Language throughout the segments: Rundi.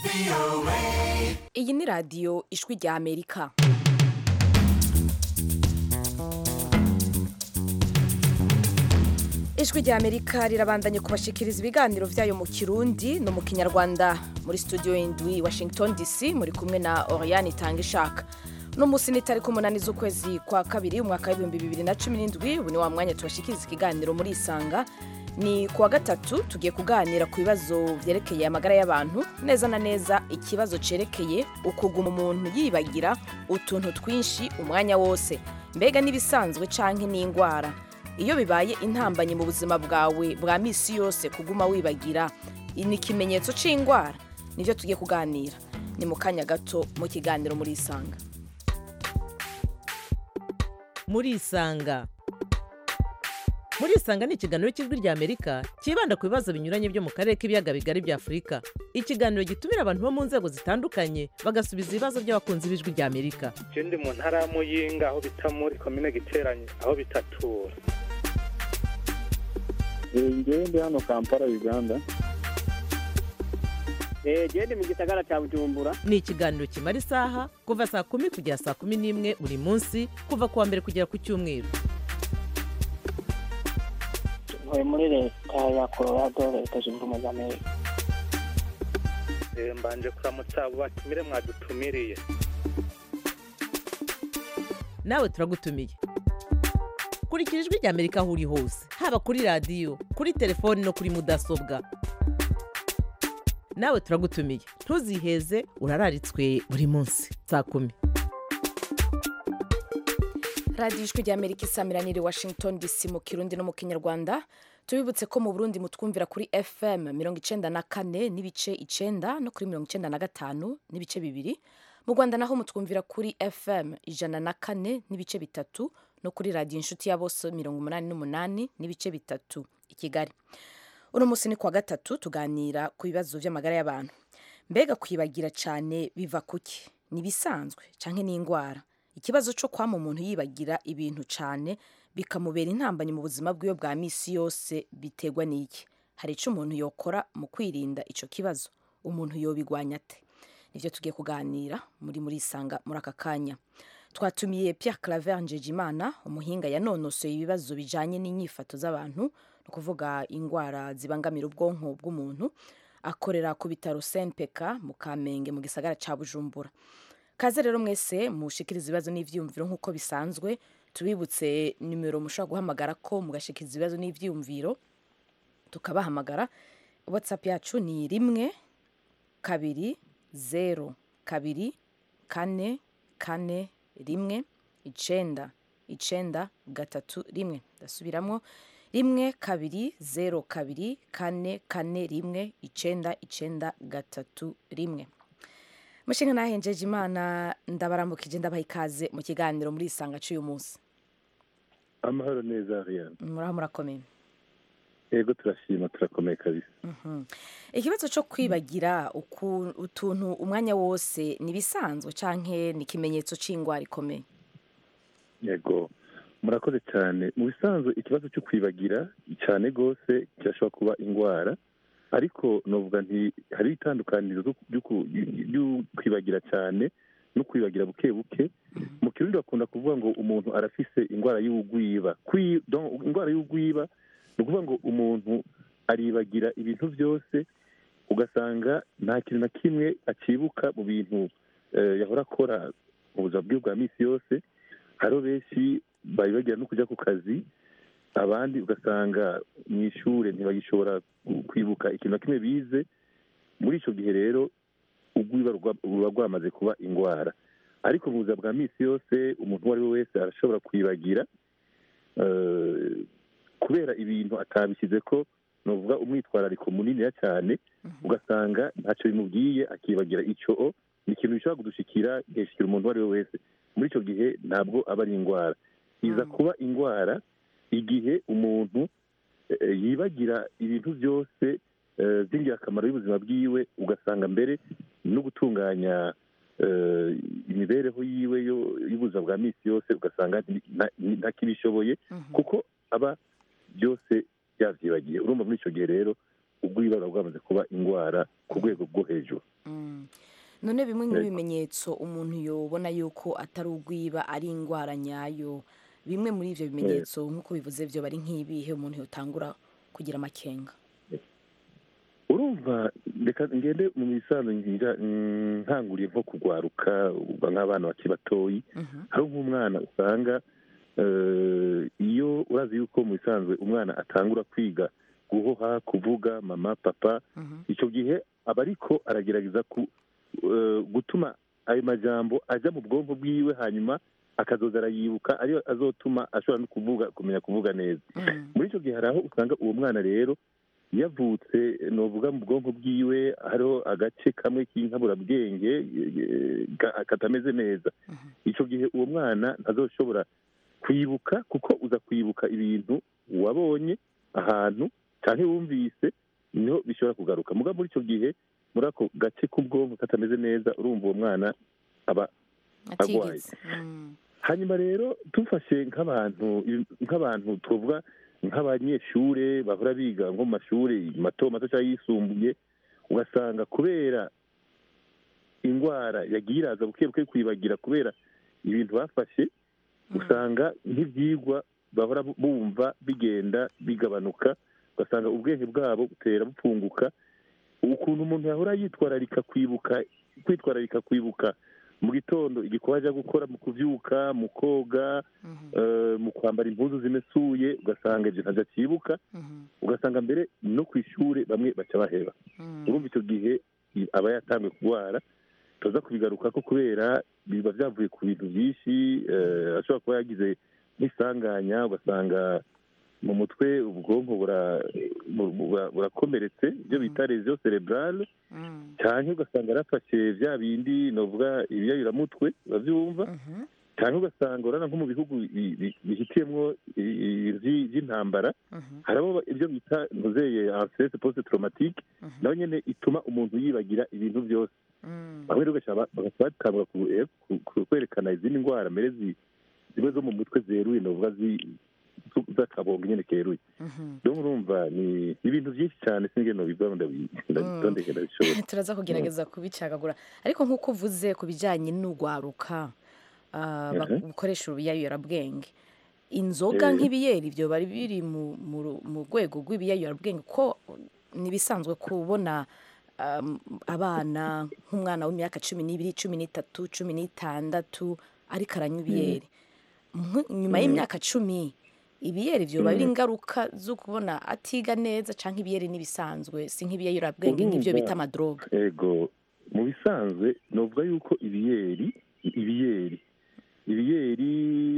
iyi ni radiyo ijwi rya amerika ijwi rya amerika rirabandanye kubashikiriza ibiganiro byayo mu kirundi no mu kinyarwanda muri studio indwi washington dc muri kumwe na oriane itanga ishaka uno munsi ni tariki umunani z'ukwezi kwa kabiri umwaka w'ibihumbi bibiri na cumi n'indwi ubu ni wa mwanya tubashikiriza ikiganiro muri isanga ni ku wa gatatu tugiye kuganira ku bibazo byerekeye amagara y'abantu neza na neza ikibazo cyerekeye ukuguma umuntu yibagira utuntu twinshi umwanya wose mbega n'ibisanzwe canke n'indwara iyo bibaye intambanyi mu buzima bwawe bwa misi yose kuguma wibagira ni ikimenyetso c'indwara nivyo tugiye kuganira ni mu kanya gato mu kiganiro muri isanga muri isanga muri isanga ni ikiganiro cy'ijwi rya amerika cyibanda ku bibazo binyuranye byo mu karere k'ibiyaga bigari bya afurika ikiganiro gitumira abantu bo mu nzego zitandukanye bagasubiza ibibazo by'abakunzi b'ijwi rya amerika je ndi mu ntara ya muyinga aho bita muri komine giteranye aho bitatura ngewe ndi hano kampala uganda genda mu gisagara cya bujumbura ni ikiganiro kimara isaha kuva saa kumi kugera saa kumi n'imwe buri munsi kuva ku wa mbere kugera ku cyumweru ntuye muri leta ya colorado leta zunze ubumwe za amerika Eh, mbanje kuramutsa abo batumire mwadutumiriye nawe turagutumiye kurikira ijwi rya amerika aho uri hose haba kuri radiyo kuri telefoni no kuri mudasobwa nawe turagutumiye ntuziheze urararitswe buri munsi saa kumi radiyo ijwi rya amerika isamiraniye washington dc mu kirundi no mu kinyarwanda tubibutse ko mu burundi mutwumvira kuri fm mirongo icenda na kane n'ibice icenda no kuri mirongo icenda na gatanu n'ibice bibiri mu rwanda naho mutwumvira kuri fm ijana na kane n'ibice bitatu no kuri radiyo inshuti ya bose mirongo umunani n'umunani n'ibice bitatu i kigali uno munsi ni kuwa gatatu tuganira ku bibazo by'amagara y'abantu mbega kwibagira cyane biva kuki ni ibisanzwe cyangwa ni indwara ikibazo cyo kwama umuntu yibagira ibintu cyane bikamubera intambanyi mu buzima bwiwe bwa misi yose biterwa n'iki hari icyo umuntu yokora mu kwirinda icyo kibazo umuntu yobigwanya ate nibyo tugiye kuganira muri muri isanga muri aka kanya twatumiye Pierre Claver Njejimana umuhinga yanonosoye ibibazo bijanye n'inyifato z'abantu ni ukuvuga indwara zibangamira ubwonko bw'umuntu akorera ku bitaro CNPK mu Kamenge mu gisagara ca Bujumbura kaze rero mwese mushikiriza ibibazo n'ivyiyumviro nk'uko bisanzwe tubibutse nimero mushobora guhamagara ko mugashikiriza ibibazo n'ivyiyumviro tukabahamagara whatsapp yacu ni rimwe kabiri zero kabiri kane kane rimwe icenda icenda gatatu rimwe ndasubiramo rimwe kabiri zero kabiri kane kane rimwe icenda icenda gatatu rimwe mushinga nahenjeje imana ndabaramukije ndabaha ikaze mu kiganiro muri isanga cy'uyu munsi amahoro neza ariane muraho murakomeye yego turashima turakomeye kabisa Mhm. ikibazo cyo kwibagira uku- utuntu umwanya wose ni ibisanzwe canke ni ikimenyetso c'indwara ikomeye yego murakoze cyane mu bisanzwe ikibazo cyo kwibagira cyane rwose kirashobora kuba indwara ariko novuga nti hari itandukaniro ryo- ryo ku- ryo kwibagira cyane no kwibagira buke buke mu kirundi bakunda kuvuga ngo umuntu arafise indwara y'ubugwiba Kwi- donc indwara y'ubugwiba ni ukuvuga ngo umuntu aribagira ibintu byose ugasanga nta kintu na kimwe akibuka mu bintu eh, yahora akora mu buzima bwe bwa minsi yose hariho benshi bayibagira no kujya ku kazi abandi ugasanga mu ishuri ntibagishobora kwibuka ikintu na kimwe bize muri icyo gihe rero ubwiba ruba- ruba rwamaze kuba indwara ariko mu buzima bwa minsi yose umuntu uwo ari we wese arashobora kwibagira eh, kubera ibintu atabishyize ko nuvuga umwitwarariko muniniya cyane ugasanga ntacyo bimubwiye akibagira icyo o ni ikintu gishobora kudushikira gihishikira umuntu uwo ari we wese muri icyo gihe ntabwo aba ari indwara iza Mm. kuba indwara igihe umuntu eh, yibagira ibintu byose eh, by'ingirakamaro y'ubuzima bwiwe ugasanga mbere no gutunganya eh, imibereho yiwe yo- y'ubuzima bwa minsi yose ugasanga nti- nta- ntakibishoboye Mhm. kuko aba byose yabyibagiye urumva muri icyo gihe rero ubwiba buba bwamaze kuba indwara ku rwego rwo hejuru Mm. none bimwe mu bimenyetso umuntu yobona yuko atari ugwiba ari indwara nyayo bimwe muri ivyo bimenyetso nk'uko bivuze vyo bari nk'ibihe umuntu yotangura kugira amakenga urumva reka ngende mu misanzu ngira mm, nkanguriye nko kugwaruka uba nk'abana bakiri batoyi Mhm. hari nk'umwana usanga eh, iyo urazi yuko mu bisanzwe umwana atangura kwiga guhoha kuvuga mama papa Mhm. icyo gihe aba ariko aragerageza ku, eh, gutuma ayo majambo ajya mu bwonko bwiwe hanyuma akazoza arayibuka ariyo azotuma ashobora no kuvuga kumenya kuvuga neza Mm. muri icyo gihe hari aho usanga uwo mwana rero yavutse novuga mu bwonko bwiwe hariho agace kamwe k'inkaburabwenge eh, ka- katameze neza Mhm. icyo gihe uwo mwana ntazoshobora kwibuka kuko uza kwibuka ibintu wabonye ahantu cyangwa wumvise niho bishobora kugaruka muga muri icyo gihe muri ako gace k'ubwonko katameze neza urumva uwo mwana aba atigeze Mm. hanyuma rero dufashe nk'abantu nk'abantu tuvuga nk'abanyeshure bahora biga nko mu mashuri mato mato cyangwa yisumbuye ugasanga kubera indwara yagiye iraza buke buke kwibagira kubera ibintu bafashe usanga nk'ibyigwa bahora bumva bigenda bigabanuka ugasanga ubwenge bwabo butera bupfunguka ukuntu umuntu yahora yitwararika kwibuka kwitwararika kwibuka mu gitondo igikorwa ajya gukora mu kubyuka mu koga Mhm. eh, mu kwambara impuzu zimesuye ugasanga ibyo ntabyo akibuka Mhm. ugasanga mbere no ku ishuri bamwe baca baheba Mm. urumva icyo gihe i- aba yatangiye kurwara tuza kubigaruka ko kubera biba byavuye ku bintu byinshi eh, ashobora kuba yagize nk'isanganya ugasanga mu mutwe ubwonko bura- bu- bu- burakomeretse ibyo bita lesion cerebrale Mm. cyane ugasanga yarafashe bya bindi novuga ibiyayuramutwe urabyumva Mhm. cyane ugasanga urana nko mu bihugu bi- bi- bihitiyemwo i- i- iby- by'intambara Mhm. harimo ibyo bita ntuzeye anstress post traumatique Mhm. nayo nyine ituma umuntu yibagira ibintu byose Mm. bamwe rero ugasanga bagahita batangura ku- eh, ku- ku- kwerekana izindi ndwara mbere zi- zimwe zo mu mutwe zeruye novuga zi- zu- z'akabongo nyine keruye Mhm. rero murumva ni ni ibintu byinshi cyane singe nobivaho ndabitondeke ndabishobora turaza kugerageza kubicagagura ariko nk'uko uvuze ku bijyanye n'urwaruka ah, bak- bukoresha urubiyayurabwenge inzoga Eh. nk'ibiyeri ibyo bari biri mu mu ru- mu rwego rw'ibiyayurabwenge ko ntibisanzwe kubona um, abana nk'umwana w'imyaka cumi n'ibiri cumi n'itatu cumi n'itandatu ariko aranywa ibiyeri Nk- nyuma y'imyaka cumi ibiyeri byo bari ingaruka zo kubona atiga neza cyangwa ibiyeri n'ibisanzwe si nk'ibiyayurabwenge nk'ibyo Urumva. bita amadroga ego mu bisanzwe novuga yuko ibiyeri ibiyeri ibiyeri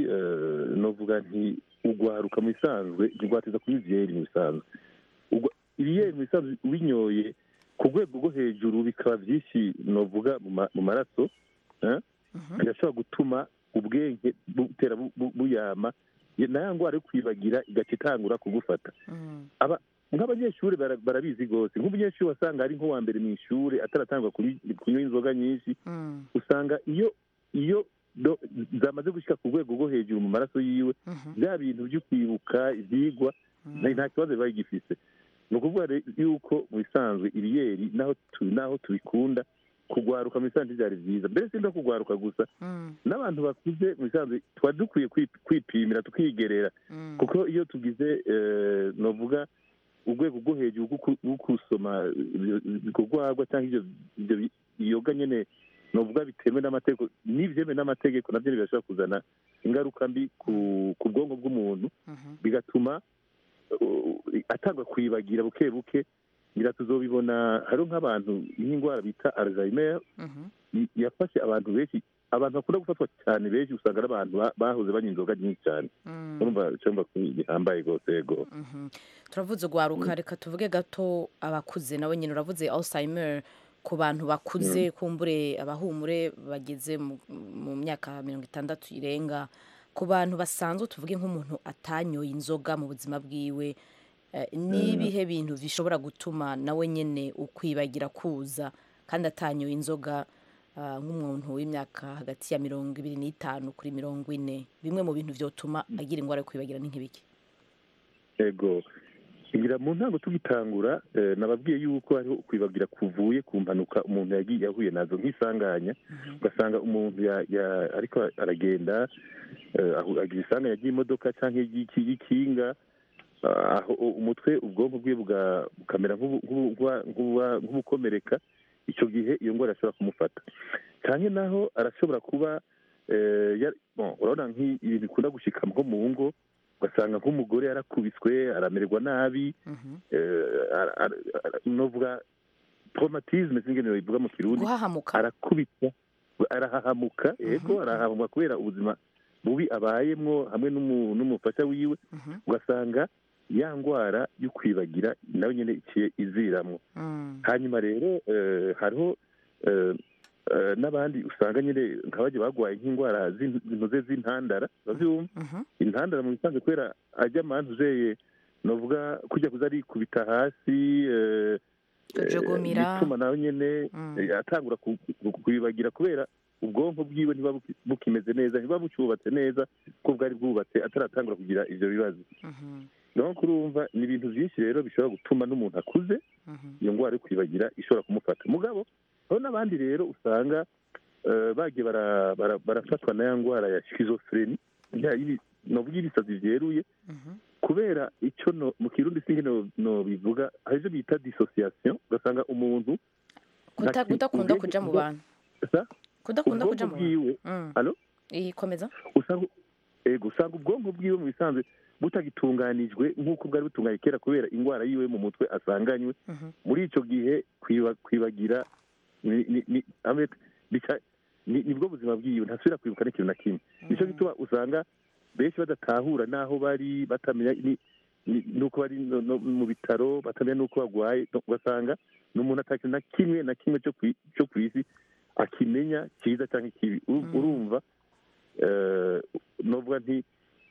eh, novuga nti ugwaruka mu bisanzwe ntigwateza kunywa ivyeri mu bisanzwe Ugwa- ibiyeri mu bisanzwe ubinyoye ku rwego rwo hejuru bikaba byinshi novuga mu ma- mu maraso eh, birashobora gutuma ubwenge butera bu- bu- buyama Ye- na ya ndwara yo kwibagira igaca itangura kugufata Mm. aba nk'abanyeshuri bara- barabizi rwose nk'umunyeshuri wasanga ari nk'uwa mbere mu ishuri ataratangwa kunywa kunywa inzoga nyinshi Mm. usanga iyo iyo do- zamaze gushyika ku rwego rwo hejuru mu maraso yiwe Mhm. bya bintu byo kwibuka ibyigwa nta- nta kibazo biba bigifise ni ukuvuga rero yuko mu bisanzwe ibiyeri naho tu- naho tubikunda kugwaruka mu bisanzwe byari byiza mbere si no kugwaruka gusa Mm. n'abantu bakuze mu bisanzwe tuba dukwiye kwi- kwipimira tukigerera Mm. kuko iyo tugize eh, novuga urwego rwo hejuru rwo ku- rwo kusoma kugwagwa cyangwa ibyo ibyo bi- iyoga nyine novuga bitemewe n'amategeko n'ibyemewe n'amategeko nabyo birashobora kuzana ingaruka mbi ku ku bwonko bw'umuntu Mhm. bigatuma uh, atangwa kwibagira buke buke ngira tuzobibona hariho nk'abantu nk'indwara bita alzheimer Mhm. i- yafashe abantu benshi abantu bakunda gufatwa cyane benshi usanga ari abantu ba- bahoze banywa inzoga nyinshi cyane Mm. urumva cyumva ko gihambaye rwose yego Mhm. turavuze ugwaruka reka tuvuge gato abakuze nawe nyine uravuze alzheimer ku bantu bakuze kumbure abahumure bageze mu, mu myaka mirongo itandatu irenga ku bantu basanzwe tuvuge nk'umuntu atanyoye inzoga mu buzima bwiwe eh, n'ibihe bintu bishobora gutuma nawe nyine ukwibagira kuza kandi atanyoye inzoga ah, nk'umuntu w'imyaka hagati ya mirongo ibiri n'itanu kuri mirongo ine bimwe mu bintu byotuma agira indwara yo kwibagira ni nk'ibiki yego ngira mu ntango tugitangura eh, nababwiye yuko hariho kwibagira kuvuye ku mpanuka umuntu yagiye yahuye nazo nk'isanganya ugasanga umuntu ya- ya- ariko aragenda eh, ahu- agira isanganya ry'imodoka cyangwa ry'iki- y'ikinga ah, aho umutwe ubwonko bwe buga- bukamera nk'ubu- nk'ubu- nk'uba- nk'uba- nk'ubukomereka icyo gihe iyo ndwara ashobora kumufata cyane naho arashobora kuba eh, ya- bon, urabona nk'ibintu bikunda gushika nko mu ngo ugasanga nk'umugore yarakubiswe aramererwa nabi eh, ara- ara- ara- novuga traumatisme singenewe bivuga mu kirundi guhahamuka arakubitwa arahahamuka yego arahahamuka kubera ubuzima bubi abayemwo hamwe n'umu- n'umufasha wiwe Mhm. ugasanga ya ndwara yo kwibagira nawe nyine iciye iziramwo Mm. hanyuma rero eh, hariho eh, eh, n'abandi usanga nyine nk'abajya bagwaye nk'indwara z'in- zinoze z'intandara uravyumva Mhm. intandara mu bisanzwe kubera ajya amantu uzeye novuga kujya kuza arikubita hasi eh, Kujugumira. bituma nawe nyene Mm. eh, atangura ku- ku- kubibagira kubera ubwonko bwiwe ntiba buki- bukimeze neza ntiba bucyubatse neza ko bwari bwubatse ataratangura kugira ivyo bibazo Mhm. no kurumva ni ibintu byinshi rero bishobora gutuma n'umuntu akuze Mhm. iyo ndwara yo kwibagira ishobora kumufata mugabo hariho n'abandi rero usanga eh, bagiye bara- bara- barafatwa na ya ndwara ya schizophrenie ya y'ibi- novuga ibisazi vyeruye Mhm. kubera icyo no- mu kirundi singe no- no bivuga hari ivyo bita dissociation ugasanga umuntu Kuta- Nta ki- kudakunda ubwenge- kuja mu ubwo- bantu sa- kudakunda ubwonko kuja mu bantu bwiwe Mm. Alo? iyi komeza usanga ego usanga ubwonko bwiwe mu bisanzwe butagitunganijwe nk'uko bwari butunganye kera kubera indwara yiwe mu mutwe asanganywe Mhm. muri icyo gihe kwiba- kwibagira ni- ni- ni- ame- bica- ni- nibwo buzima bwiwe ntasubira kwibuka n'ikintu na kimwe nicyo gituma usanga benshi badatahura n'aho bari batamenya ni- ni- n'uko bari no- no mu bitaro batamenya n'uko barwaye no- ugasanga ni umuntu atakintu na kimwe na kimwe cyo kwi- cyo ku isi akimenya cyiza cyangwa ikibi Uru- Mm. urumva eh, novuga nti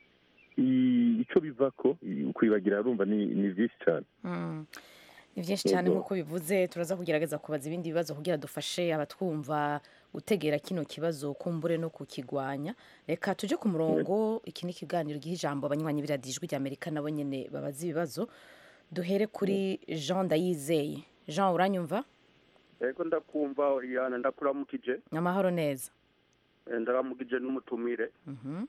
i- ico bivako i- kwibagira urumva ni ni byinshi cyane Mm. ni byinshi cyane Yego. nk'uko bivuze turaza kugerageza kubaza ibindi bibazo kugira dufashe abatwumva gutegera kino kibazo kumbure no kukigwanya reka tuje ku murongo iki ni ikiganiro giha ijambo abanywanyi b'iradijwi rya amerika nabo nyine babaza ibibazo duhere kuri jean ndayizeye jean uranyumva ego ndakumva oriyana ndakuramukije amahoro neza Eh, ndaramukije n'umutumire Mhm.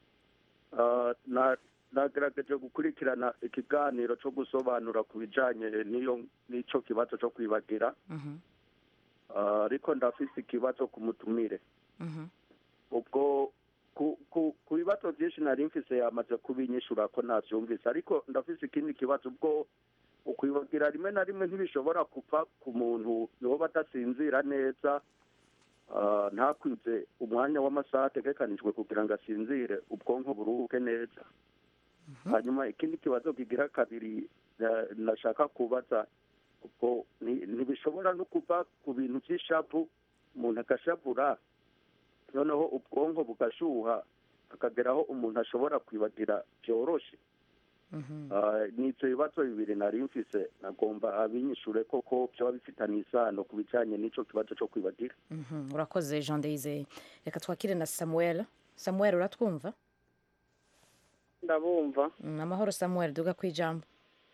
Ah, na- nagerageje gukurikirana ikiganiro cyo gusobanura ku bijanye n'iyo n'ico kibazo cyo kwibagira Mhm. Ah, ariko ndafise ikibazo ku mutumire Mhm. ubwo ku ku ku bibazo byinshi nari mfise yamaze kubinyishura ko navyumvise ariko ndafise ikindi kibazo ubwo ukwibagira rimwe na rimwe ntibishobora kuva ku muntu yoba adasinzira neza ah, ntakwize umwanya w'amasaha ategekanijwe kugira ngo asinzire ubwonko buruhuke neza hanyuma ikindi kibazo kigira kabiri eh, nashaka kubaza ubwo ni- ntibishobora no kuva ku bintu by'ishavu umuntu agashavura noneho ubwonko bugashuha akageraho umuntu ashobora kwibagira byoroshe Mhm. Ah, ni ibyo bibazo bibiri nari mfise nagomba abinyishure koko byaba bifitanye isano ku bijanye n'ico kibazo co kwibagira Mhm. urakoze jean ndayizeye reka twakire na samuel samuel uratwumva ndabumva Mm, amahoro samuel duga ku ijambo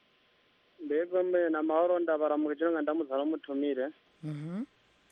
mbega mbe ni amahoro ndabaramukije nga ndamutse n'umutumire Mhm.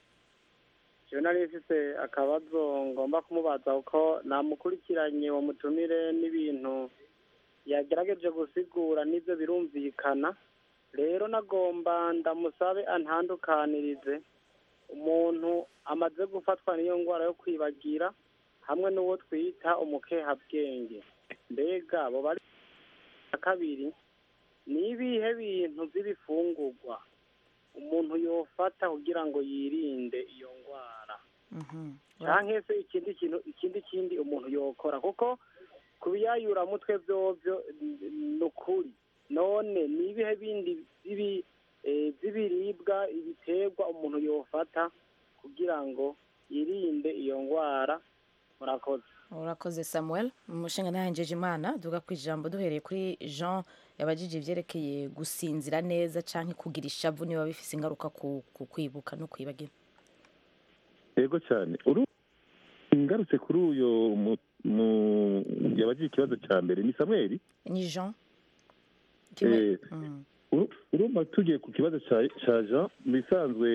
jewe nari mfise akabazo ngomba kumubaza kuko namukurikiranye uwo mutumire n'ibintu yagerageje gusigura n'ibyo birumvikana rero nagomba ndamusabe antandukanirize umuntu amaze gufatwa n'iyo ndwara yo kwibagira hamwe n'uwo twita umukehabwenge mbega abo bari na kabiri ni ibihe bintu by'ibifungurwa umuntu yofata kugira ngo yirinde iyo ndwara Mhm. canke se ikindi kintu ikindi kindi umuntu yokora kuko ku biyayuramutwe vyovyo n- ni ukuri none ni ibihe bindi bibi eh, vy'ibiribwa ibiterwa umuntu yofata kugira ngo yirinde iyo ndwara murakoze urakoze samuel umushinga ntahenjeje imana duga ku ijambo duhereye kuri jean yabajije ibyerekeye gusinzira neza cyangwa kugira ishavu niba bifise ingaruka ku, ku kwibuka no kwibagira yego cyane uru ngarutse kuri uyo mu- mu- yabajije ikibazo cya mbere ni samweli ni jean kimwe Eh, Mm, uru- urumva tugiye ku kibazo ca- ca jean mu bisanzwe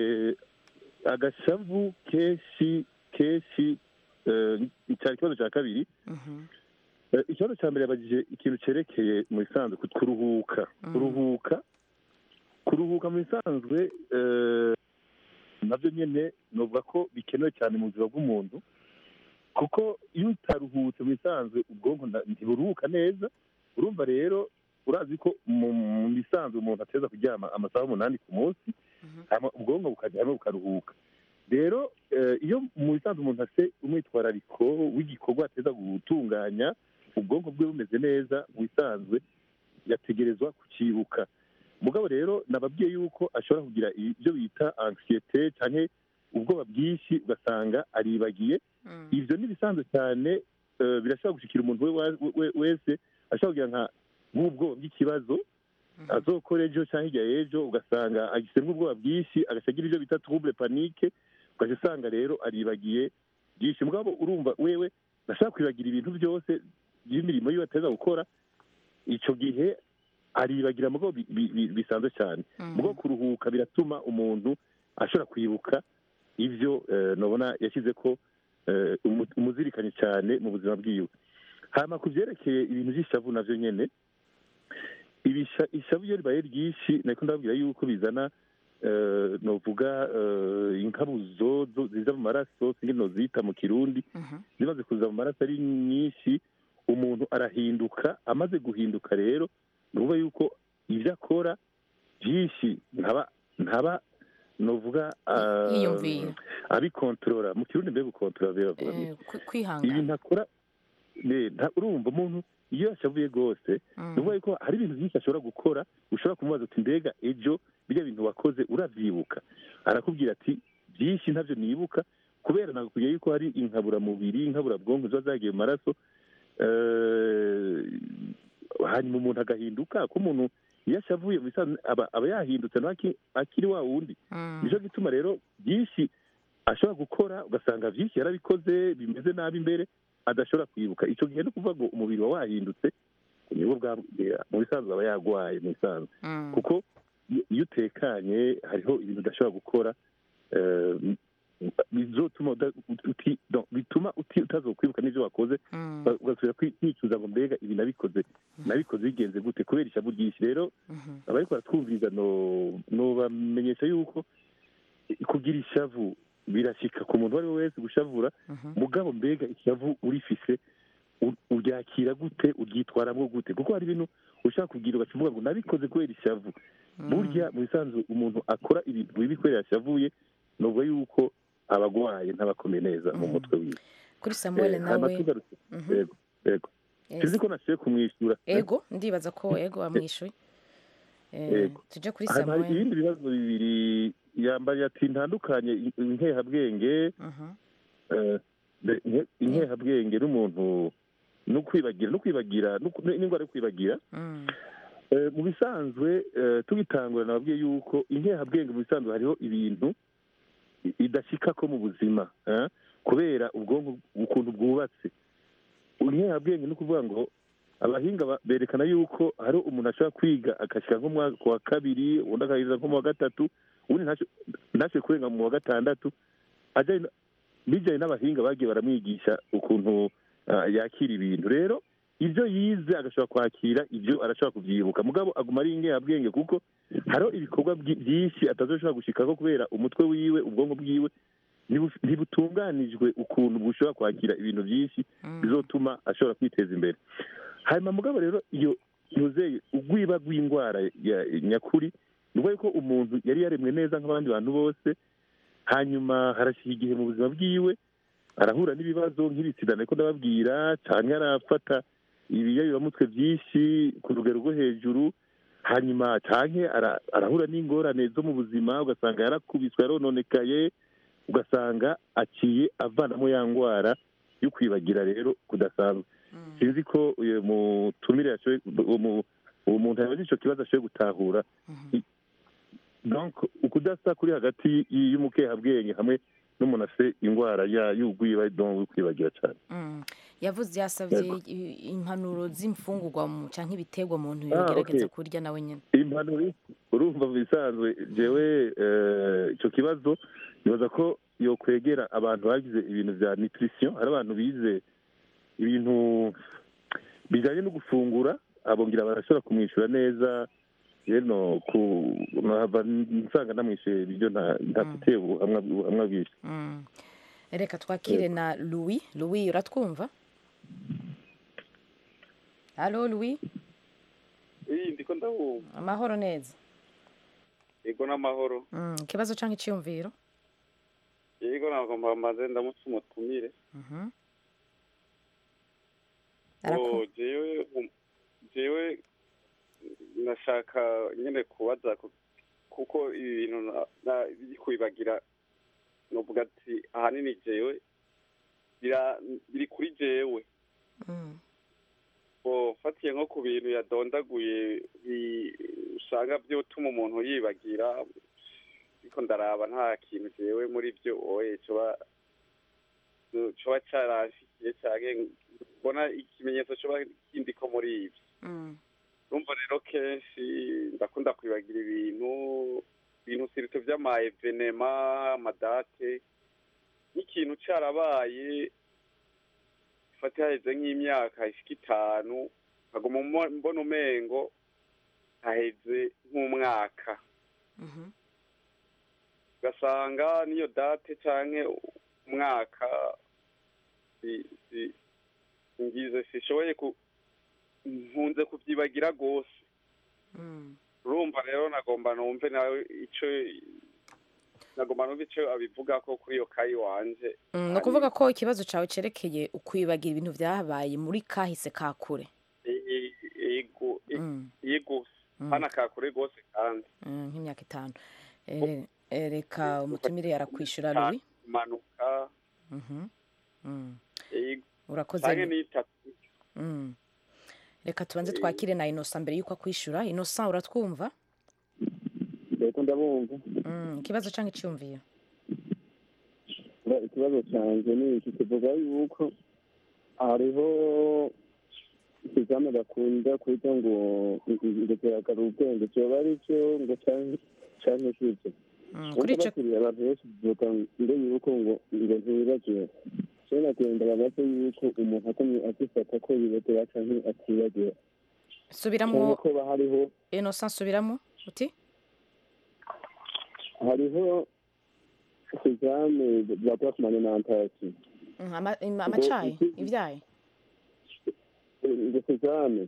agashavu kenshi kenshi eh, cyari ikibazo cya kabiri mhm, Eh, ikibazo cya mbere yabagije ikintu cyerekeye mu bisanzwe ku- kuruhuka Mm. kuruhuka kuruhuka mu bisanzwe eh, nabyo nyine novuga ko bikenewe cyane mu buzima bw'umuntu kuko iyo utaruhutse mu bisanzwe ubwonko nta- ntiburuhuka neza urumva rero urazi ko mu mu bisanzwe umuntu ateza kuryama amasaha umunani ku munsi mhm, hama ubwonko bukajya hamwe bukaruhuka rero eh, iyo mu bisanzwe umuntu afite umwitwarariko w'igikorwa ateza gutunganya ubwonko bwe bumeze neza mu bisanzwe yategerezwa kucyibuka mugabo rero nababwiye yuko ashobora kugira ibyo bita anksiyete cyangwa ubwoba bwinshi ugasanga aribagiye mm, ibyo ni ibisanzwe cyane eh, birashobora gushikira umuntu we wa- we- wese ashobora kugira nka nk'ubwoba bw'ikibazo mhm, azokora ejo cyangwa hirya y'ejo ugasanga agisemo ubwoba bwinshi agaca agira ibyo bita trouble panique ugaca usanga rero aribagiye byinshi mugabo urumva wewe ndashaka kwibagira ibintu byose by'imirimo yiwe ateza gukora icyo gihe aribagira mugabo bi- bi- bi- bisanzwe cyane mhm. mugabo kuruhuka biratuma umuntu ashobora kwibuka ibyo eh, nabona yashyize ko eh, umu- umuzirikanye cyane mu buzima bwiwe hama ku byerekeye ibintu by'ishavu navyo nyene ibisha ishavu iyo ribaye ryinshi nariko ndababwira yuko bizana eh, novuga eh, inkabuzo zo- ziza mu maraso singe nozita mu kirundi Mhm, zimaze kuza mu maraso ari nyinshi umuntu arahinduka amaze guhinduka rero ni ukuvuga yuko ibyo akora byinshi ntaba ntaba novuga ah, yiyumvira abikontorora mu kirundi mbega gukontorora biravuga ngo Eh, kwi- ibi kwihangana ntakora ne- nta- urumva umuntu iyo yashavuye rwose Mm, ni ukuvuga yuko hari ibintu byinshi ashobora gukora ushobora kumubaza uti mbega ejo birya bintu wakoze uravyibuka arakubwira ati byinshi ntabyo nibuka kubera nakubwiye yuko hari inkaburamubiri inkaburabwonko ziba zagiye mu maraso eh, hanyuma umuntu agahinduka ko umuntu iyo ashavuye mu bisanzwe aba aba yahindutse nawe aki- akiri wa wundi mm, nicyo gituma rero byinshi ashobora gukora ugasanga byinshi yarabikoze bimeze nabi imbere adashobora kwibuka icyo gihe ni ukuvuga ngo umubiri wa wahindutse nibwo bwa mu bisanzwe aba yagwaye mu bisanzwe mm, kuko iyo- iyo utekanye hariho ibintu udashobora gukora eh, bizotuma uda- uti- no, bituma uti- utazokwibuka n'ibyo wakoze mm, ugasubira kwi- kwicuza ngo mbega ibi nabikoze nabikoze bigenze gute kubera ishavu ryinshi rero mhm, abariko baratwumviriza no nobamenyesha yuko kugira ishavu birashika ku muntu uwo ari we wese gushavura mhm, mugabo mbega ishavu urifise u- uryakira gute uryitwaramwo gute kuko hari ibintu ushaka kugira ugaca uvuga ngo nabikoze kubera ishavu mm. burya mu bisanzwe umuntu akora ibintu bibi kubera yashavuye nuvuga yuko aba agwaye ntabakomeye neza mu Mhm. mutwe wiwe kuri samuel Eh, hanyuma nawe tugarutse Mhm, yego yego yes. sinzi ko nashoboye kumwishyura ego ndibaza ko ego wamwishuye Eh, Ego. tujye kuri hanyuma hari samuel ibindi bibazo bibiri yambaye ati ntandukanye inkehabwenge Mhm, eh, de- nke- inkehabwenge n'umuntu no kwibagira no kwibagira no ku- n'indwara yo kwibagira mm, Eh, mu bisanzwe eh, tugitangura nababwiye yuko inkehabwenge mu bisanzwe hariho ibintu i- idashika ko mu buzima eh, kubera ubwonko ukuntu bwubatse inkehabwenge ni ukuvuga ngo abahinga ba- berekana yuko hari umuntu ashobora kwiga agashyira nko mu mwaka wa kabiri undi akayiza nko mu wa gatatu ubundi ntasho- ntashobore kurenga mu wa gatandatu ajyanye na- bijyanye n'abahinga bagiye baramwigisha ukuntu ah, yakira ibintu rero ibyo yize agashobora kwakira ibyo arashobora kubyibuka mugabo aguma ari ingehabwenge kuko hariho ibikorwa byi- byinshi atazoshobora gushikako kubera umutwe wiwe ubwonko bwiwe ntibu- ntibutunganijwe ukuntu bushobora kwakira ibintu byinshi mm, bizotuma ashobora kwiteza imbere hanyuma mugabo rero iyo yuzeye ugwiba rw'indwara ya nyakuri ni ukuvuga ko umuntu yari yaremwe neza nk'abandi bantu bose hanyuma harashyira igihe mu buzima bwiwe arahura n'ibibazo nk'ibisida ariko ndababwira cyane arafata ibiyayuramutwe byinshi ku rugero rwo hejuru hanyuma cyane arahura n'ingorane zo mu buzima ugasanga yarakubiswe yarononekaye ugasanga aciye avanamo ya ndwara yo kwibagira rero kudasanzwe mm, sinzi ko uyu mutumire yashoboye uwo mu- uwo muntu yabaze icyo kibazo ashoboye gutahura mhm, donc ukudasa kuri hagati y'umukehabwenge hamwe n'umuntu afite indwara ya y'ugwiba yo kwibagira cyane Mm. yavuze yasabye Yego. i- impanuro z'imfungurwa mu canke ibiterwa umuntu Ah, yogerageza okay. kurya nawe nyene impanuro urumva mu bisanzwe jewe eh, icyo kibazo nibaza ko yokwegera abantu bagize ibintu bya nutrition hari abantu bize ibintu bijyanye no gufungura abongira barashobora kumwishyura neza rero ku nkava nsanga namwishyuye ibiryo nta- ntafite ubuhamwa ubuhamwa bwinshi Mm. reka twakire na louis louis uratwumva halo louis iyi ndiko ndabumva amahoro neza yego n'amahoro Mm, ikibazo canke iciyumviro yego nagomba maze ndamutse umutumire Mhm. o Araku- jewe um- jewe nashaka nyene kubaza ku- kuko ibi bintu na- na- biri kwibagira novuga ati ahanini jewe bira- biri kuri jewe Mm. o fatiye nko ku bintu yadondaguye bi- usanga vyotuma umuntu yibagira ariko ndaraba nta kintu jewe muri vyo oye coba coba carashikiye canke mbona ikimenyetso coba kindiko muri ivyo Mm. urumva rero kenshi ndakunda kwibagira ibintu ibintu sirito vy'ama evenema amadate nk'ikintu carabaye fate haheze nk'imyaka ishika itanu nkaguma mbo- mbona umengo haheze nk'umwaka Mhm. ugasanga n'iyo date canke umwaka si- si- ngize sishoboye ku nkunze kuvyibagira rwose Mm. urumva rero nagomba numve nawe ico nagomba numve ico abivugako kuri iyo kayi wanje Mm, ni ukuvuga ko ikibazo cawe cerekeye ukwibagira ibintu vyabaye muri kahise ka kure E- e- ego e- Mm. yego Mm. hana kakure rwose kandi Mm, nk'imyaka itanu Eh, eh, reka umutumire arakwishura louis impanuka Mhm. Mm. ego urakoze canke n'itatu Mm. reka tubanze twakire na inosa mbere y'uko akwishura inosa uratwumva reka ndabumva Mm, ikibazo canke iciyumviro Ba- ikibazo cyanjye ni iki kivuga yuko hariho ikizame bakunda kwita ngo ngo kirakara ubwenge cyoba ari cyo ngo canke canke sivyo Mm, kuri ico bakiriye abantu benshi bivuga ngo yuko ngo ngo ntibibagiwe so nagenda babaze yuko umuntu akomye agifata ko yibagira canke atibagira subiramwo canke ko ba hariho inosa nsubiramo uti hariho ikizame bakora ku manementasi Mm, ama- ima- amacayi ivyayi ngo ikizame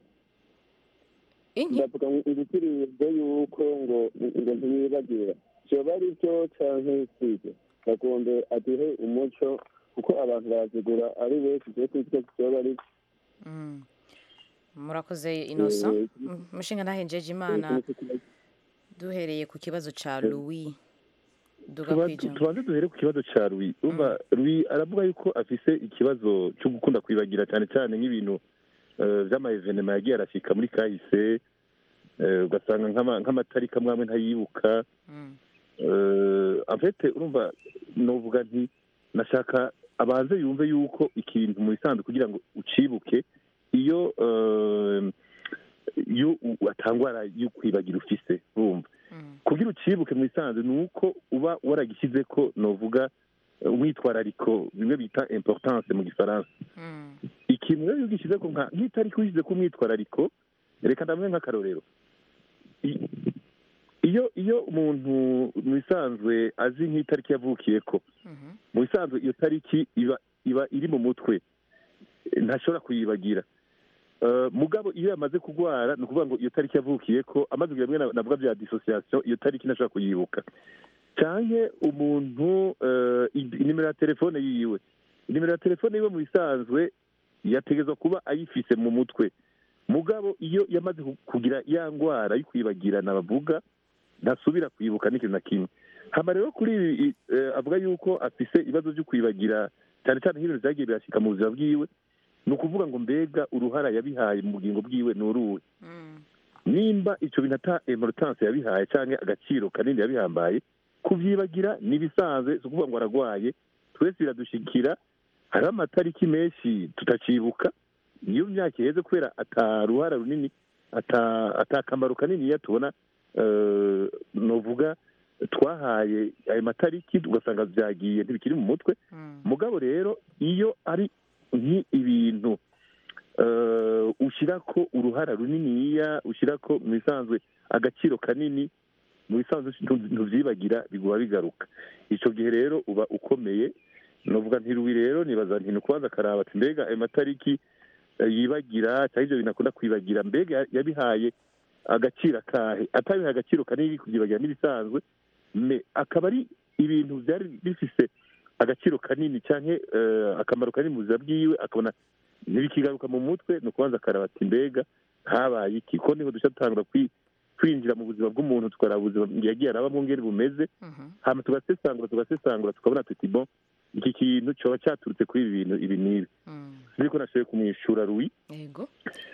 inki ndavuga ngo ibitirirwe yuko ngo ngo ntiyibagira vyoba ari byo canke sivyo bagombe aduhe umuco kuko abantu barazigura ari benshi vyo kwitwa vyoba ari Mm. murakoze inosa Eh, Mm, mushinga ntahenjeje imana duhereye ku kibazo ca louis duga Tuba- kwijambo tubanze duhere ku kibazo cya Louis urumva Louis aravuga yuko afise ikibazo cyo gukunda kwibagira cyane cyane nk'ibintu eh, vy'amaevenema yagiye arashika muri kahise eh, ugasanga nk'ama- nk'amatariki amwe amwe ntayibuka Mm. Eh, en fait urumva novuga nti nashaka abanze yumve yuko ikintu mu bisanzwe kugira ngo ucibuke iyo eh, iyo u- atangwara yo kwibagira ufise urumva Mm. kugira ucibuke mu bisanzwe ni uko uba waragishyize ko novuga eh, umwitwarariko bimwe bita importance mu gifaransa Mm. ikintu rero iyo ugishyize ko nka nk'itariki wishyize ko umwitwarariko reka ndamwe nk'akarorero I- iyo iyo umuntu mu bisanzwe azi nk'itariki yavukiye ko Mhm. mu bisanzwe iyo tariki iba iba iri mu mutwe Eh, ntashobora kuyibagira Eh, mugabo iyo yamaze kurwara ni ukuvuga ngo iyo tariki yavukiye ko amaze kugira bimwe na- navuga bya dissociation iyo tariki ntashobora kuyibuka canke umuntu eh, i- inimero ya telefone yiwe inimero ya telefone yiwe mu bisanzwe yategezwa kuba ayifise mu mutwe mugabo iyo yamaze ku- kugira ya ngwara yo kwibagirana bavuga ntasubira kwibuka n'ikintu na kimwe hama rero kuri ibi i- eh, avuga yuko afise ibibazo byo kwibagira cyane cyane nk'ibintu vyagiye birashika mu buzima bwiwe ni ukuvuga ngo mbega uruhara yabihaye mu bugingo bwiwe ni uruwe Mm. nimba ico bintu ata importance yabihaye canke agaciro kanini yabihambaye kubyibagira n'ibisanzwe si ukuvuga ngo aragwaye twese biradushikira hariho amatariki menshi tutacibuka iyo myaka iheze kubera ataruhara runini ata- atakamaro kanini tubona eh, novuga twahaye ayo matariki ugasanga byagiye ntibikiri mu mutwe mugabo rero iyo ari nk'ibintu eh, ushyira ko uruhara runiniya ushyira ko mu bisanzwe agaciro kanini mu bisanzwe ntu- ntubyibagira biguba bigaruka icyo gihe rero uba ukomeye novuga ntiruwi rero nibaza nti kubanza akaraba ati mbega ayo matariki eh, yibagira cyangwa ibyo bintu akunda kwibagira mbega ya- yabihaye agaciro akahe atabihaye agaciro kanini kubyibagira n'ibisanzwe me akaba ari ibintu byari bifise agaciro kanini cyangwa akamaro kanini mu buzima bwiwe akabona ntibikigaruka mu mutwe ni ukubanza akaraba ati mbega habaye iki ko niho dushya dutangura kwi- kwinjira mu buzima bw'umuntu tukaraba ubuzima yagiye arabamo ngeri bumeze hama tugasesangura tugasesangura tukabona tuti bon iki kintu cyoba cyaturutse kuri ibi bintu ibi n'ibi niko nashoboye kumwishyura ruwi yego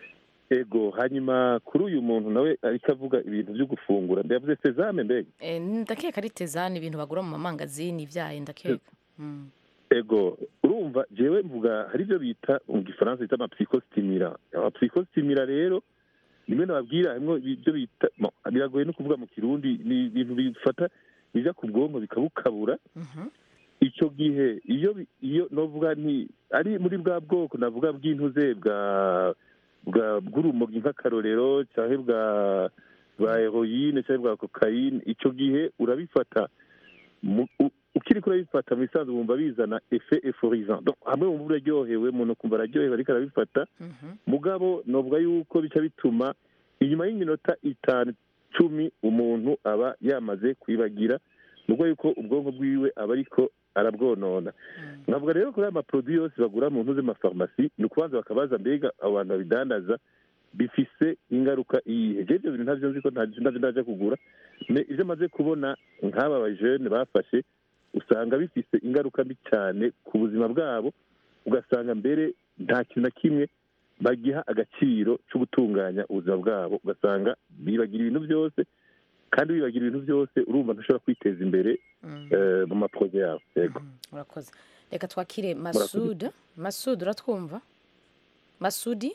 ego hanyuma kuri uyu muntu nawe ariko avuga ibintu byo gufungura ndavuze sezame mbega Eh, ndakeka ari tezani ibintu bagura mu mamangazini ibyayi ndakeka Mm. ego urumva jewe mvuga hari ibyo bita mu gifaransa bita amapsikositimira amapsikositimira rero rimwe nababwira harimwo ibyo bita bon, biragoye no kuvuga mu kirundi ni ibintu bifata bija ku bwonko bikabukabura icyo gihe iyo bi- iyo novuga nti ari muri bwa bwoko navuga bw'intuze bwa bwa bw'urumogi nk'akarorero cyangwa bwa bwa heroyine cyangwa bwa kokayine icyo gihe urabifata mu- u- ukiri kurabifata mu bisanzwe wumva bizana efe eforizant Donc, hamwe wumva uraryohewe umuntu ukumva araryohewe ariko arabifata mugabo novuga yuko bica bituma inyuma y'iminota itanu cumi umuntu aba yamaze kwibagira nubwo yuko ubwonko bwiwe aba ariko arabwonona nkavuga rero kuri aya maproduwi yose bagura mu ntu z'amafarumasi ni ukubanza bakabaza mbega abo bantu babidandaza bifise ingaruka iyihe jewe ibyo bintu ntabyo nzi ko nta- ntabyo ndaja kugura Me- ibyo maze kubona nk'aba bajene bafashe usanga bifise ingaruka mbi cyane ku buzima bwabo ugasanga mbere nta kintu na kimwe bagiha agaciro cyo gutunganya ubuzima bwabo ugasanga bibagira ibintu byose kandi wibagira ibintu byose urumva ntushobora kwiteza imbere eh, mu maproje yabo yego urakoze reka twakire masud masud uratwumva masudi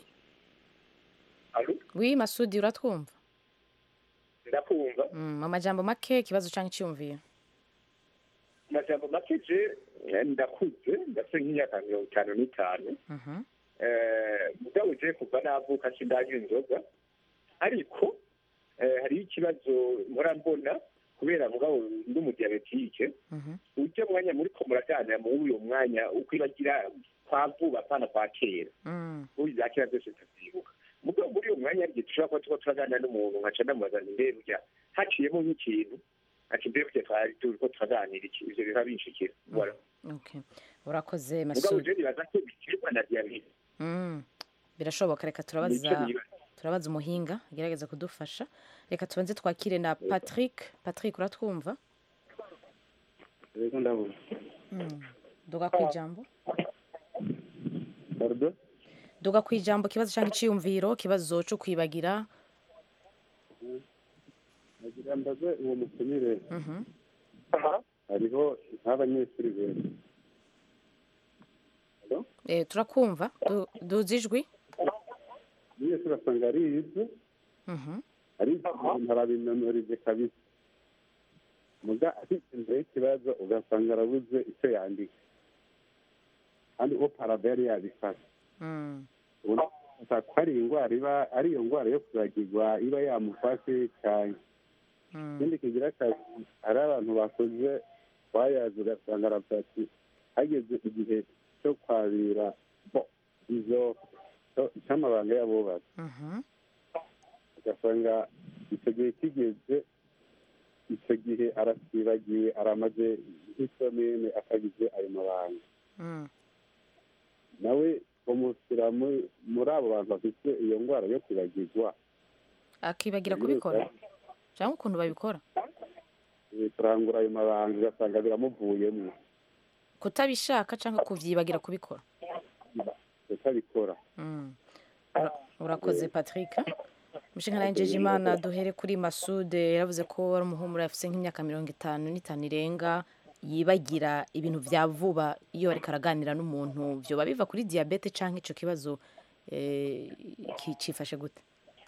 wi masudi uratwumva ndakumva Mm, mu majambo make ikibazo cyangwa icyumviro amajambo make je eh, ndakuze ndafite nk'imyaka mirongo itanu n'itanu Mhm. Eh, mugabo je kuva navuka sindanywa inzoga ariko eh, hariho ikibazo mpora mbona kubera mugabo ndi umudiyabetike ujya mwanya muriko muraganira muri uyo mwanya ukwibagira kwa vuba apana kwa kera Mm. ubu za kera byose tukabyibuka mugabo muri uyo mwanya rye dushobora kuba turiko turaganira n'umuntu nkaca ndamubaza nti mbere urya haciyemo nk'ikintu ati mbere burya twari turiko turaganira iki ivyo biba binshikira Voilà. Okay. urakoze mugabo masud je nibaza ko biterwa na diyabete Mm. birashoboka reka Nicyo turabaza nibaza. turabaza umuhinga agerageza kudufasha reka tubanze twakire na patrick patrick uratwumva rero ndabona Mm. duga ku ijambo pardon duga ku ijambo ikibazo cyangwa icyiyumviro ikibazo cyo kwibagira nagira mbaze uwo mutumire Mhm. hariho nk'abanyeshuri benshi Eh, turakumva Du- duza ijwi umunyeshuri asanga arize Mhm. arize ibintu arabinonorije kabisa muga afite imbere y'ikibazo ugasanga arabuze icyo yandika kandi uwo parada yari yabifashe Mm. ubona ko ari indwara iba ari iyo ndwara yo kuragirwa iba yamufashe cyane Mm. ikindi kigira akazi hari abantu bakoze bayazi ugasanga aravuga ati hageze igihe cyo kwabira bo izo cyo- cy'amabanga y'abubatsi Mhm. ugasanga icyo gihe kigeze icyo gihe arasibagiwe aramaze nk'isomene akagize ayo mabanga Mm. nawe umusira muri muri abo bantu bafite iyo ndwara yo kwibagirwa akibagira kubikora cyangwa ukuntu babikora eh, kurangura ayo mabanga ugasanga biramuvuyemo kutabishaka cyangwa kubyibagira kubikora utabikora Mm. Ura- urakoze patrick umushinga nawe imana duhere kuri masude yaravuze ko ari umuhumuro afite nk'imyaka mirongo itanu n'itanu irenga yibagira ibintu bya vuba iyo ariko araganira n'umuntu byoba biva kuri diyabete cyangwa icyo kibazo eh, ki- cifashe gute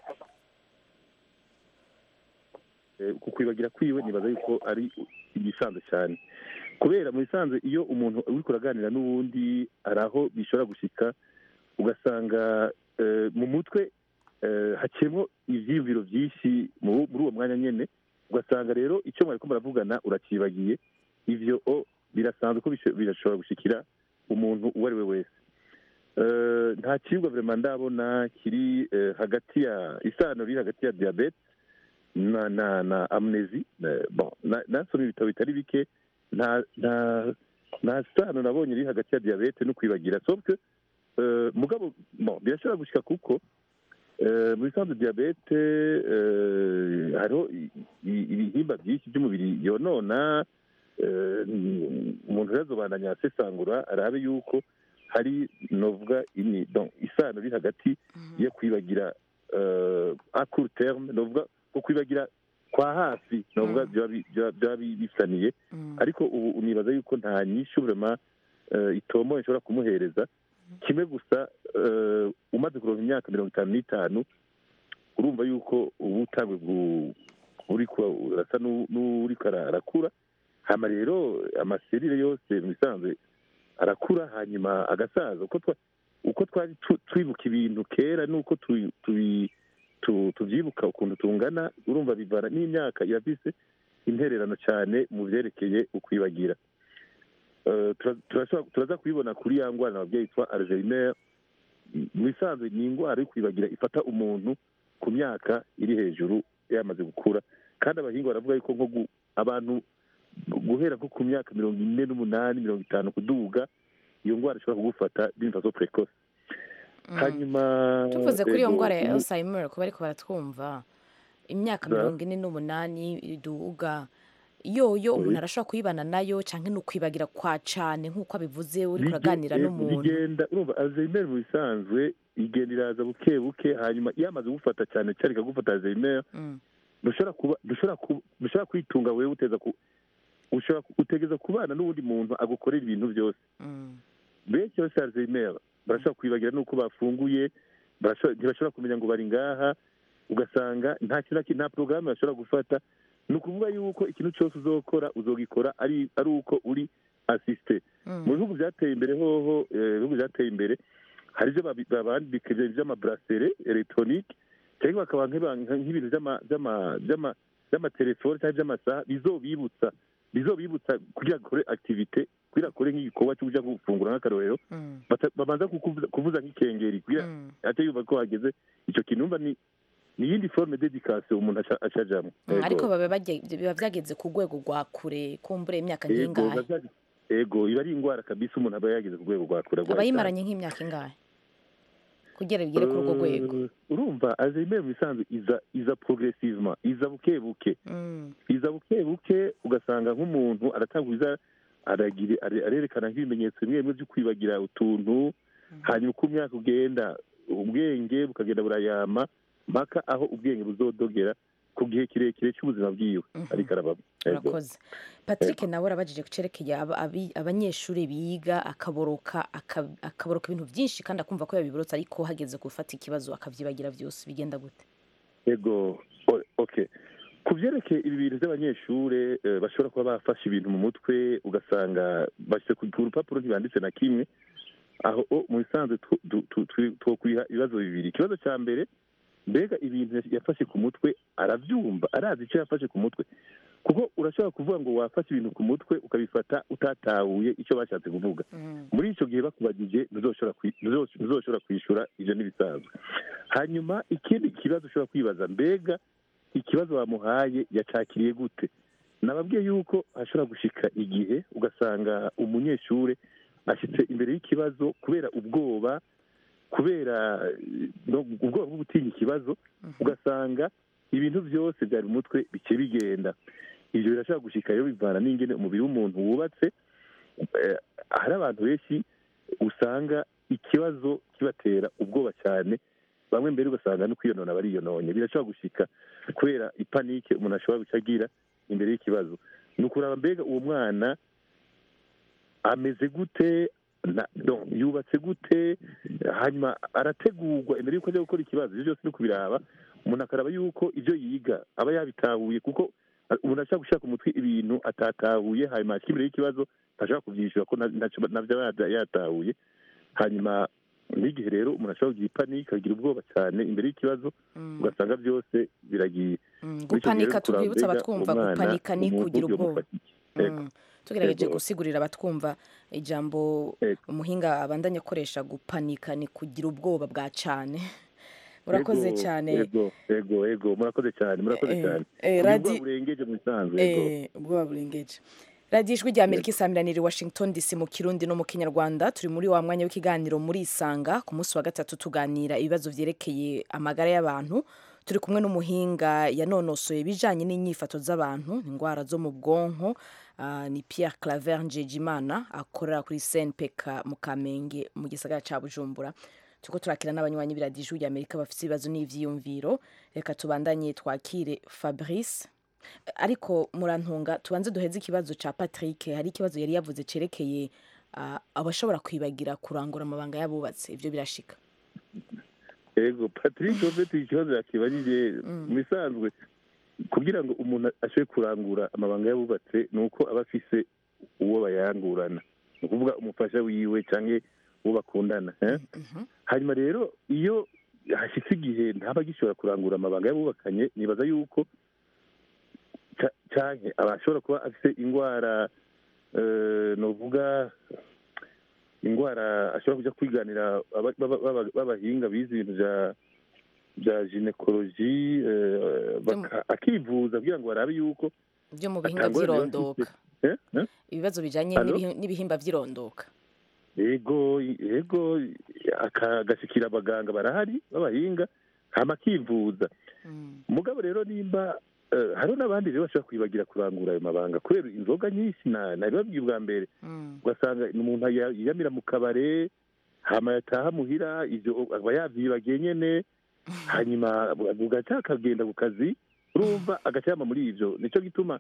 Eh, ku kwibagira kwiwe nibaza yuko ari igisanzwe cyane kubera mu bisanzwe iyo umuntu uri kuraganira n'uwundi hari aho bishobora gushika ugasanga eh, mu mutwe eh, haciyemo ivyiyumviro byinshi mu- muri uwo mwanya nyene ugasanga rero icyo mwariko muravugana uracibagiye ivyo o birasanzwe ko bisho- birashobora gushikira umuntu uwo ari we wese Eh, nta kiribwa vrema ndabona kiri eh, hagati ya isano riri hagati ya diabete na na na amnesi eh, bon na- nasomye ibitabo bitari bike nta nta nta sano nabonye iri hagati ya diabete no kwibagira sauf que euh, mugabo bon birashobora gushika kuko euh, mu bisanzwe diabete euh, hariho i- i- ibihimba byinshi by'umubiri yonona euh, umuntu rero azobandanya asesangura arabe yuko hari novuga ini donc isano iri hagati yo kwibagira euh, a court terme novuga ko kwibagira kwa hafi novuga byaba bi- byaba- byaba bi- bisaniye ariko ubu unibaza yuko nta nyinshi vrema uh, itomo nshobora kumuhereza kimwe gusa eh, umaze kuronka imyaka mirongo itanu n'itanu urumva yuko uba utangwe gu- uriko urasa n'u- n'uriko ara- arakura hama rero amaserire yose mu bisanzwe arakura hanyuma agasaza uko twa uko twari tu- twibuka ibintu kera nuko tu- tubi- tu- tuvyibuka ukuntu tungana urumva bivana n'imyaka irafise intererano cyane mu vyerekeye ukwibagira Eh, tura- turashobora- turaza kubibona kuri ya ngwara nababyeyi yitwa alzheimer mu bisanzwe ni indwara yo kwibagira ifata umuntu ku myaka iri hejuru yamaze gukura kandi abahinga baravuga yuko nko gu- abantu guhera nko ku myaka mirongo ine n'umunani mirongo itanu kuduga iyo ndwara ishobora kugufata d'une façon précoce hanyuma tuvuze kuri iyo ego, ndwara ya umu- alzheimer kuba ariko baratwumva imyaka Za- mirongo ine n'umunani iduga yoyo umuntu arashobora kuyibana nayo cyangwa ni ukwibagira kwa cane nk'uko abivuze uri Bige- kuraganira eh, n'umuntu bigenda urumva alzheimer mu bisanzwe igenda iraza buke buke hanyuma iyo amaze gufata cyane cyane ikagufata alzheimer Mm. dushobora kuba dushobora kuba dushobora kwitunga wewe uteza ku ushobora ku- utegeza kubana n'uwundi muntu agukorera ibintu byose Mm. benshi bose alzheimer barashobora kwibagira n'uko bafunguye barashobora- ntibashobora kumenya ngo bari ngaha ugasanga nta kintu na kimwe- nta porogaramu bashobora gufata ni ukuvuga yuko ikintu cyose uzokora uzogikora ari ari uko uri asiste Mm. mu bihugu byateye imbere hoho eh, ibihugu byateye imbere hari ibyo babi- babandika ibyo by'amabrasere elegitoronike cyangwa bakaba nk'iba- nk'ibintu by'ama- by'ama- by'ama- by'amatelefone cyangwa by'amasaha bizobibutsa bizobibutsa kugira ngo bakore activite kugira bakore nk'igikorwa cyo kuja gufungura nk'akarorero Mm. bata- babanza kukuvuza kuvuza nk'ikengeri kugira Mm. ate yumva ko hageze icyo kintu umva ni ni iyindi forme d'education umuntu aca- acajamwo Mm, Ego. ariko baba bage- biba byageze ku rwego rwa kure kumbure imyaka Ego, nk'ingahe biba byageze- ego iba ari indwara kabisa umuntu aba yageze ku rwego rwa kure aba yimaranye nk'imyaka ingahe kugira bigere kuri urwo rwego Eh, urumva alzheimer mu bisanzwe iza iza progressivement iza buke buke Mm. iza buke buke ugasanga nk'umuntu aratanguza aragira are- arerekana nk'ibimenyetso bimwe bimwe byo kwibagira utuntu hanyuma uko umwaka ugenda ubwenge bukagenda burayama mpaka aho ubwenge buzodogera ku gihe kirekire cy'ubuzima bwiwe ariko arabamo Ego. urakoze patrick nawe arabajije ku cerekeye aba- abi- abanyeshuri biga akaboroka aka- akaboroka ibintu byinshi kandi akumva ko yabiborotse ariko hageze gufata ikibazo akabyibagira byose bigenda gute ego o- okay ku byerekeye ibi bintu by'abanyeshuri eh, bashobora kuba bafashe ibintu mu mutwe ugasanga bashyize ku ku rupapuro ntibanditse na kimwe aho o, mu bisanzwe tu- tu- tu- tu- twokwiha ibibazo bibiri ikibazo cya mbere mbega ibintu yafashe ku mutwe arabyumva arazi icyo yafashe ku mutwe kuko urashobora kuvuga ngo wafashe ibintu ku mutwe ukabifata utatahuye icyo bashatse kuvuga muri icyo gihe bakubagije ntuzoshobora kwi- ntuzo- ntuzoshobora kwishyura ibyo n'ibisanzwe hanyuma ikindi kibazo ushobora kwibaza mbega ikibazo bamuhaye yacakiriye gute nababwiye yuko hashobora gushika igihe ugasanga umunyeshuri ashyitse imbere y'ikibazo kubera ubwoba kubera eh, no- ubwoba bwo gutinya ikibazo ugasanga ibintu byose byari mu mutwe bike bigenda ibyo birashobora gushika rero bivana n'ingene umubiri w'umuntu wubatse Eh, hari abantu benshi usanga ikibazo kibatera ubwoba cyane bamwe mbere ugasanga no kwiyonona bariyononye birashobora gushika kubera ipanike umuntu ashobora guca agira imbere y'ikibazo ni ukuraba mbega uwo mwana ameze gute na- donc, yubatse gute hanyuma arategurwa imbere y'uko ajya gukora ikibazo ibyo byose ni kubiraba umuntu akaraba yuko ibyo yiga aba yabitahuye kuko uh, umuntu ashobora gushaka umutwe ibintu atatahuye hanyuma ashyira imbere y'ikibazo ntashobora kubyishyura ko na- ntacyo- nabyo aba yata- yatahuye hanyuma n'igihe rero umuntu ashobora kugira ipanike akagira ubwoba cyane imbere y'ikibazo ugasanga byose biragiye Mm, Bityo gupanika rero kuraba tubibutsa mbega abatwumva umwana, gupanika ni umuntu kugira ubwoba yomufata iki? Yego. Mm. tugerageje Yego. gusigurira abatwumva ijambo umuhinga abandanya akoresha gupanika ni kugira ubwoba bwa cane urakoze Yego, cyane yego yego yego murakoze cyane murakoze Eh, cyane eh, Ubu radi- ubwoba burengeje mu bisanzwe yego Eh, ubwoba burengeje radiyo ijwi rya amerika isamiraniye washington dc mu kirundi no mu kinyarwanda turi muri wa mwanya w'ikiganiro muri isanga ku munsi wa gatatu tuganira ibibazo byerekeye amagara y'abantu turi kumwe n'umuhinga yanonosoye ibijyanye n'inyifato z'abantu indwara zo mu bwonko ah, ni pierre claver njejimana akorera kuri cnpk mu kamenge mu gisagara cya bujumbura turiko turakira n'abanywanyi b'iradiyo ijwi rya amerika bafite ibibazo n'ivyiyumviro reka tubandanye twakire fabrice ariko murantunga tubanze duheze ikibazo cya patrick hari ikibazo yari yavuze cyerekeye ah, abashobora kwibagira kurangura amabanga y'abubatse ibyo birashika yego patrick ufite ikibazo yakibajije mu bisanzwe kugira ngo umuntu ashobore kurangura amabanga y'abubatse ni uko aba afise uwo bayangurana ni ukuvuga umufasha wiwe cyangwa uwo bakundana eh? hanyuma rero iyo hashyitse igihe ntaba agishobora kurangura amabanga y'abubakanye nibaza yuko ca- canke aba ashobora kuba afite indwara eh, novuga indwara ashobora kuja kwiganira aba- baba- baba- b'abahinga bize ibintu vya bya ginekoloji eh, baka- akivuza kugira ngo barabe yuko byo mu bihinga atangorane biba by'irondoka afise. Eh? Eh? ibibazo bijyanye Allo? n'ibihi- n'ibihimba by'irondoka yego yego aka- agashikira abaganga barahari b'abahinga hama akivuza mugabo rero nimba eh, hariho n'abandi rero bashobora kwibagira kurangura ayo mabanga kubera inzoga nyinshi na nabibabwiye ubwa mbere ugasanga ni umuntu ya- yiyamira mu kabare hama yataha muhira ivyo aba yavyibagiye nyene hanyuma bugaca akagenda ku kazi urumva agaca yama muri ivyo nico gituma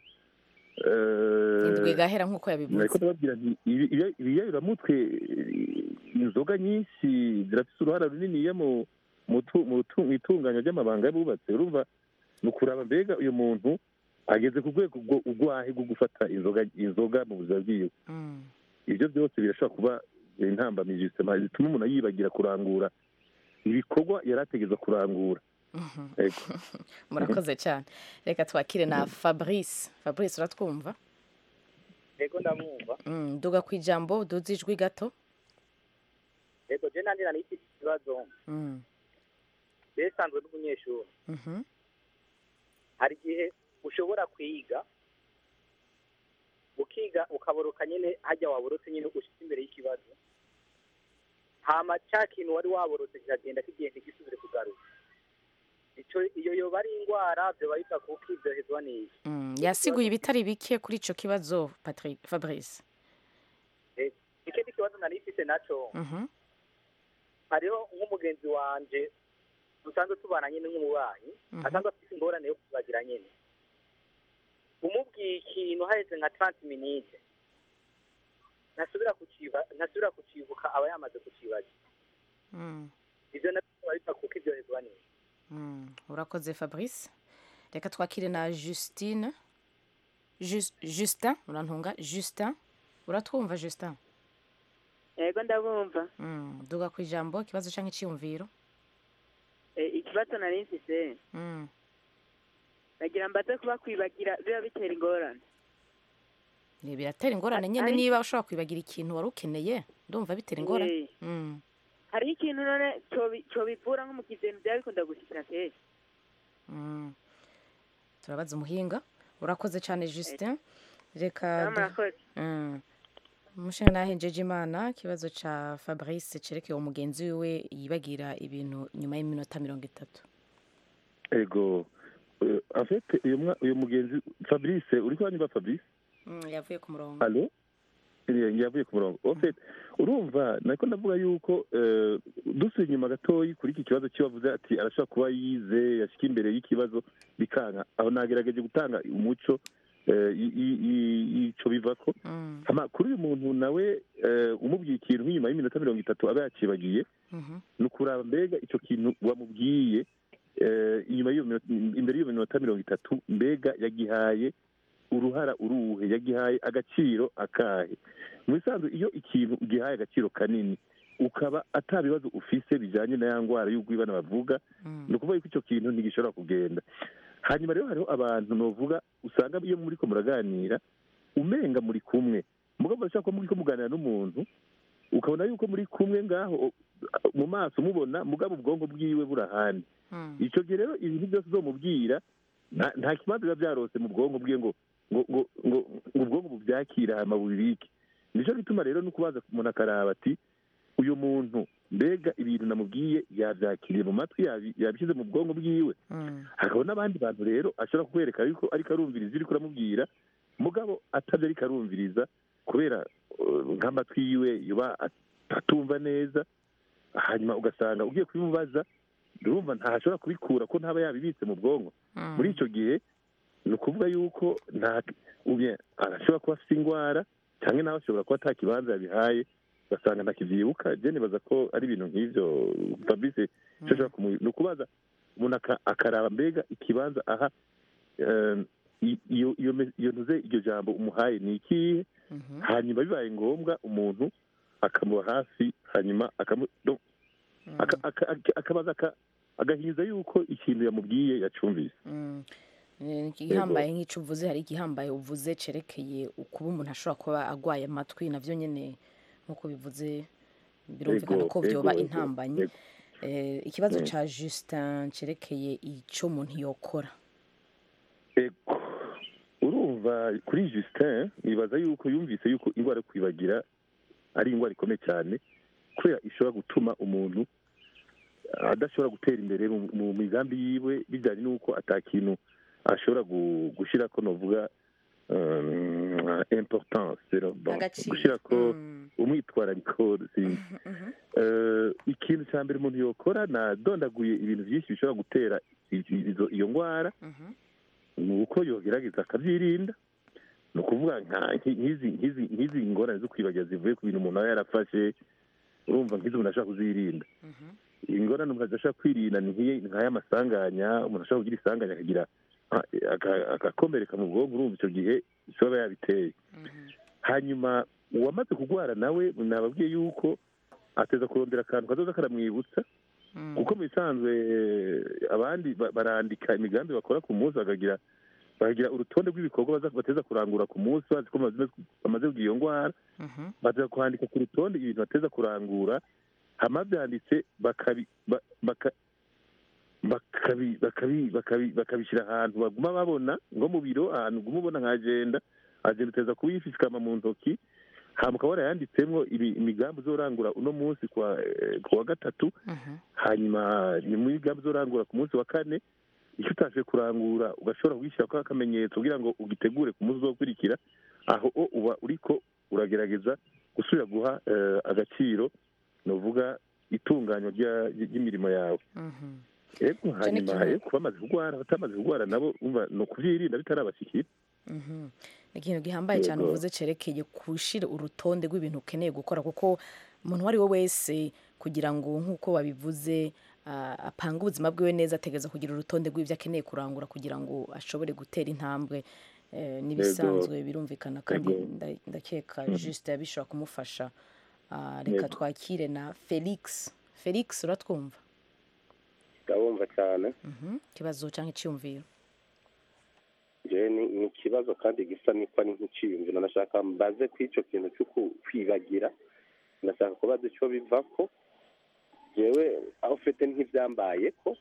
eh, indwi igahera nk'uko nariko yabivuze ndababwira nti ibi- ibi- ibiyayuramutwe eh, inzoga nyinshi zirafise uruhara runiniya mu mu tu- mu tu- mu itunganya ry'amabanga y'abubatse urumva ni ukuraba mbega uyu muntu ageze ku rwego ubwo- urwahe rwo gufata inzoga inzoga mu buzima bwiwe ibyo byose birashobora kuba intambamyi zituma zituma umuntu yibagira kurangura ibikorwa yari ategereza kurangura Yego. murakoze cyane reka twakire na fabrice fabrice uratwumva yego ndamwumva Mm, duga ku ijambo duze ijwi gato yego je nandira n'iki kibazo Mm, besanzwe n'umunyeshuri mhm, hari igihe ushobora kwiga ukiga ukaboroka nyine hajya waborotse nyine ushitse imbere y'ikibazo hama ca kintu wari waborotse kiragenda kigenda gisubire kugaruka ico iyo yoba ari indwara vyoba biva kuko ivyohezwa n'iki mm. yasiguye ibitari bike kuri ico kibazo Patrick fabrice Eh, ikindi kibazo nari mfise naco Mhm, hariho nk'umugenzi wanje dusanzwe tubana nyine nk'umubanyi Mhm. asanzwe afite ingorane yo kubagira nyine umubwiye ikintu haheze nka 30 minute ntasubira kuciba ntasubira kucibuka aba yamaze kucibagira mm, ivyo navyo biba biva kuko ivyohezwa n'iki mm. urakoze fabrice reka twakire na justine Jus- justin urantunga justin uratwumva justin yego ndabumva Mm, duga ku ijambo ikibazo cyangwa icyiyumviro Eh, ikibazo nari mfise Mm, nagira mbaze kuba kwibagira biba bitera ingorane ni biratera ingorane nyine Ari- niba ushobora kwibagira ikintu wari ukeneye ndumva bitera ingorane Eh. Mm, hariho ikintu none cobi- cobivura nko mu kizintu byaba bikunda gushikira kenshi mm. turabaza umuhinga urakoze cyane justin reka Mama, du- murakoze. Mm. umushinga nahenjeje imana ikibazo cya fabrice cerekeye umugenzi wiwe yibagira ibintu nyuma y'iminota mirongo itatu ego Eh, en fait uyu mwa- uyu mugenzi fabrice uri kuba niba fabrice Mm, yavuye ku murongo alo yavuye ku murongo ofet urumva nako ndavuga yuko eh, dusuye inyuma gatoyi kuri iki kibazo cy'uwavuze ati arashobora kuba yize yashyika imbere y'ikibazo bikanka aho nagerageje gutanga umuco eh, i- i- i- ico bivako hama kuri uyu muntu nawe eh, umubwiye ikintu nk'inyuma y'iminota mirongo itatu aba yacibagiye ni ukuraba mbega icyo kintu wamubwiye eh, inyuma y'iyo minota- imbere y'iyo minota mirongo itatu mbega yagihaye uruhara uruhe yagihaye agaciro akahe mu bisanzwe iyo ikintu ugihaye agaciro kanini ukaba ata bibazo ufise bijyanye na ya ndwara y'ubwibana bavuga ni ukuvuga yuko icyo kintu ntigishobora kugenda hanyuma rero hariho abantu novuga usanga iyo muri ko muraganira umenga muri kumwe mugabo urashaka ko muri ko muganira n'umuntu ukabona yuko muri kumwe ngaho mu maso mubona mugabo ubwonko bwiwe burahandi icyo gihe rero ibintu byose uzomubwira nta- nta kibazo biba byarose mu bwonko bwiwe ngo ngo ngo ngo ngo ubwonko bubyakira hama bubibike nicyo gituma rero no kubaza umuntu akaraba ati uyu muntu mbega ibintu namubwiye yabyakiriye mu matwi yabi- yabishyize mu bwonko bwiwe hakaba n'abandi bantu rero ashobora kukwereka yuko ariko arumviriza iri kuramubwira mugabo atabyo ariko arumviriza kubera uh, nk'amatwi yiwe yuba atumva neza hanyuma ugasanga ugiye kubimubaza urumva ntashobora kubikura ko ntaba yabibitse mu bwonko muri icyo gihe ni ukuvuga yuko nta ubye arashobora kuba afite indwara cyangwa nawe ashobora kuba ata kibanza yabihaye ugasanga ntakibyibuka je nibaza ko ari ibintu nk'ivyo fabrice icyo ashobora kumu ni ukubaza umuntu aka- akaraba mbega ikibanza aha eh, i- iyo iyo me- iyo ntuze iryo jambo umuhaye ni ikihe hanyuma bibaye ngombwa umuntu akamuba hafi hanyuma akamu no- aka- aka- aka- akabaza aka- agahinyuza yuko ikintu yamubwiye yacumvise Eh, igihambaye nk'icyo uvuze hari igihambaye uvuze cerekeye ukuba umuntu ashobora kuba agwaye amatwi navyo nyene nk'uko bivuze birumvikana Ego, ko vyoba ego, ego, intambanyi ego. Eh, ikibazo Mm. ca justin cerekeye ico umuntu yokora urumva kuri justin nibaza yuko yumvise yuko indwara yo kwibagira ari indwara ikomeye cyane kubera ishobora gutuma umuntu adashobora gutera imbere mu- mu migambi yiwe bijyanye n'uko atakintu ashobora gu- gushyira ko novuga um, importance rero, bon, Agaciro. gushyira ko umwitwarariko sinzi Eh, ikintu cya mbere umuntu yokora nadondaguye ibintu byinshi bishobora gutera i- izo- iyo ndwara ni uko yogerageza akabyirinda ni ukuvuga nka- nki- nk'izi nk'izi nk'izi ngorane zo kwibagira zivuye ku bintu umuntu aba yarafashe urumva nk'izo umuntu ashobora kuzirinda ingorane umuntu adashobora kwirinda ni nk'iyi- nk'aya masanganya umuntu ashobora kugira isanganya akagira ah, aka- agakomereka mu bwonko urumva icyo gihe ishobora yabiteye hanyuma uwamaze kurwara nawe nababwiye yuko ateza kurondera akantu kazoza karamwibutsa kuko mu bisanzwe eh, abandi ba- barandika imigambi bakora ku munsi bakagira bakagira urutonde rw'ibikorwa baza- bateza kurangura ku munsi bazi ko bamaze- bamaze kugira iyo ndwara baza kwandika ku rutonde ibintu bateza kurangura hama byanditse bakabi ba- baka- bakabi- bakabi- bakabi- bakabishyira ahantu baguma babona nko mu biro ahantu uguma ubona nka agenda agenda uteza kuyifisikama mu ntoki hama ukaba warayanditsemo ibi- imigambi uzorangura uno munsi kwa eh, ku wa gatatu hanyuma ni muri gahunda uzorangura ku munsi wa kane icyo utashoboye kurangura ugashobora kugishyiraho akamenyetso kugira ngo ugitegure ku munsi uzokurikira aho o uba uriko uragerageza gusubira guha eh, agaciro ni uvuga itunganywa rya- ry'imirimo yawe ego hanyuma ikintu- ego bamaze kurwara batamaze kurwara nabo umva ni ukuvyirinda bitarabashikira Mhm. ni ikintu gihambaye cyane Yego. uvuze cerekeye gushira urutonde rw'ibintu ukeneye gukora kuko umuntu uwo ari we wese kugira ngo nk'uko babivuze ah, apange ubuzima bwiwe neza ategereza kugira urutonde rw'ibyo akeneye kurangura kugira ngo ashobore gutera intambwe Eh, n'ibisanzwe birumvikana kandi Yego. nda- ndakeka Mhm. juste bishobora kumufasha Ah, reka Yego. twakire na felix felix uratwumva ndabumva cyane Mhm. ikibazo cyangwa icyiyumviro njyewe ni ni ikibazo kandi gisa n'iko ari nk'iciyumviro nashaka mbaze ku icyo kintu cyo ku- kwibagira ndashaka kubaza icyo biva ko njyewe aho ufite nk'ibyambaye ko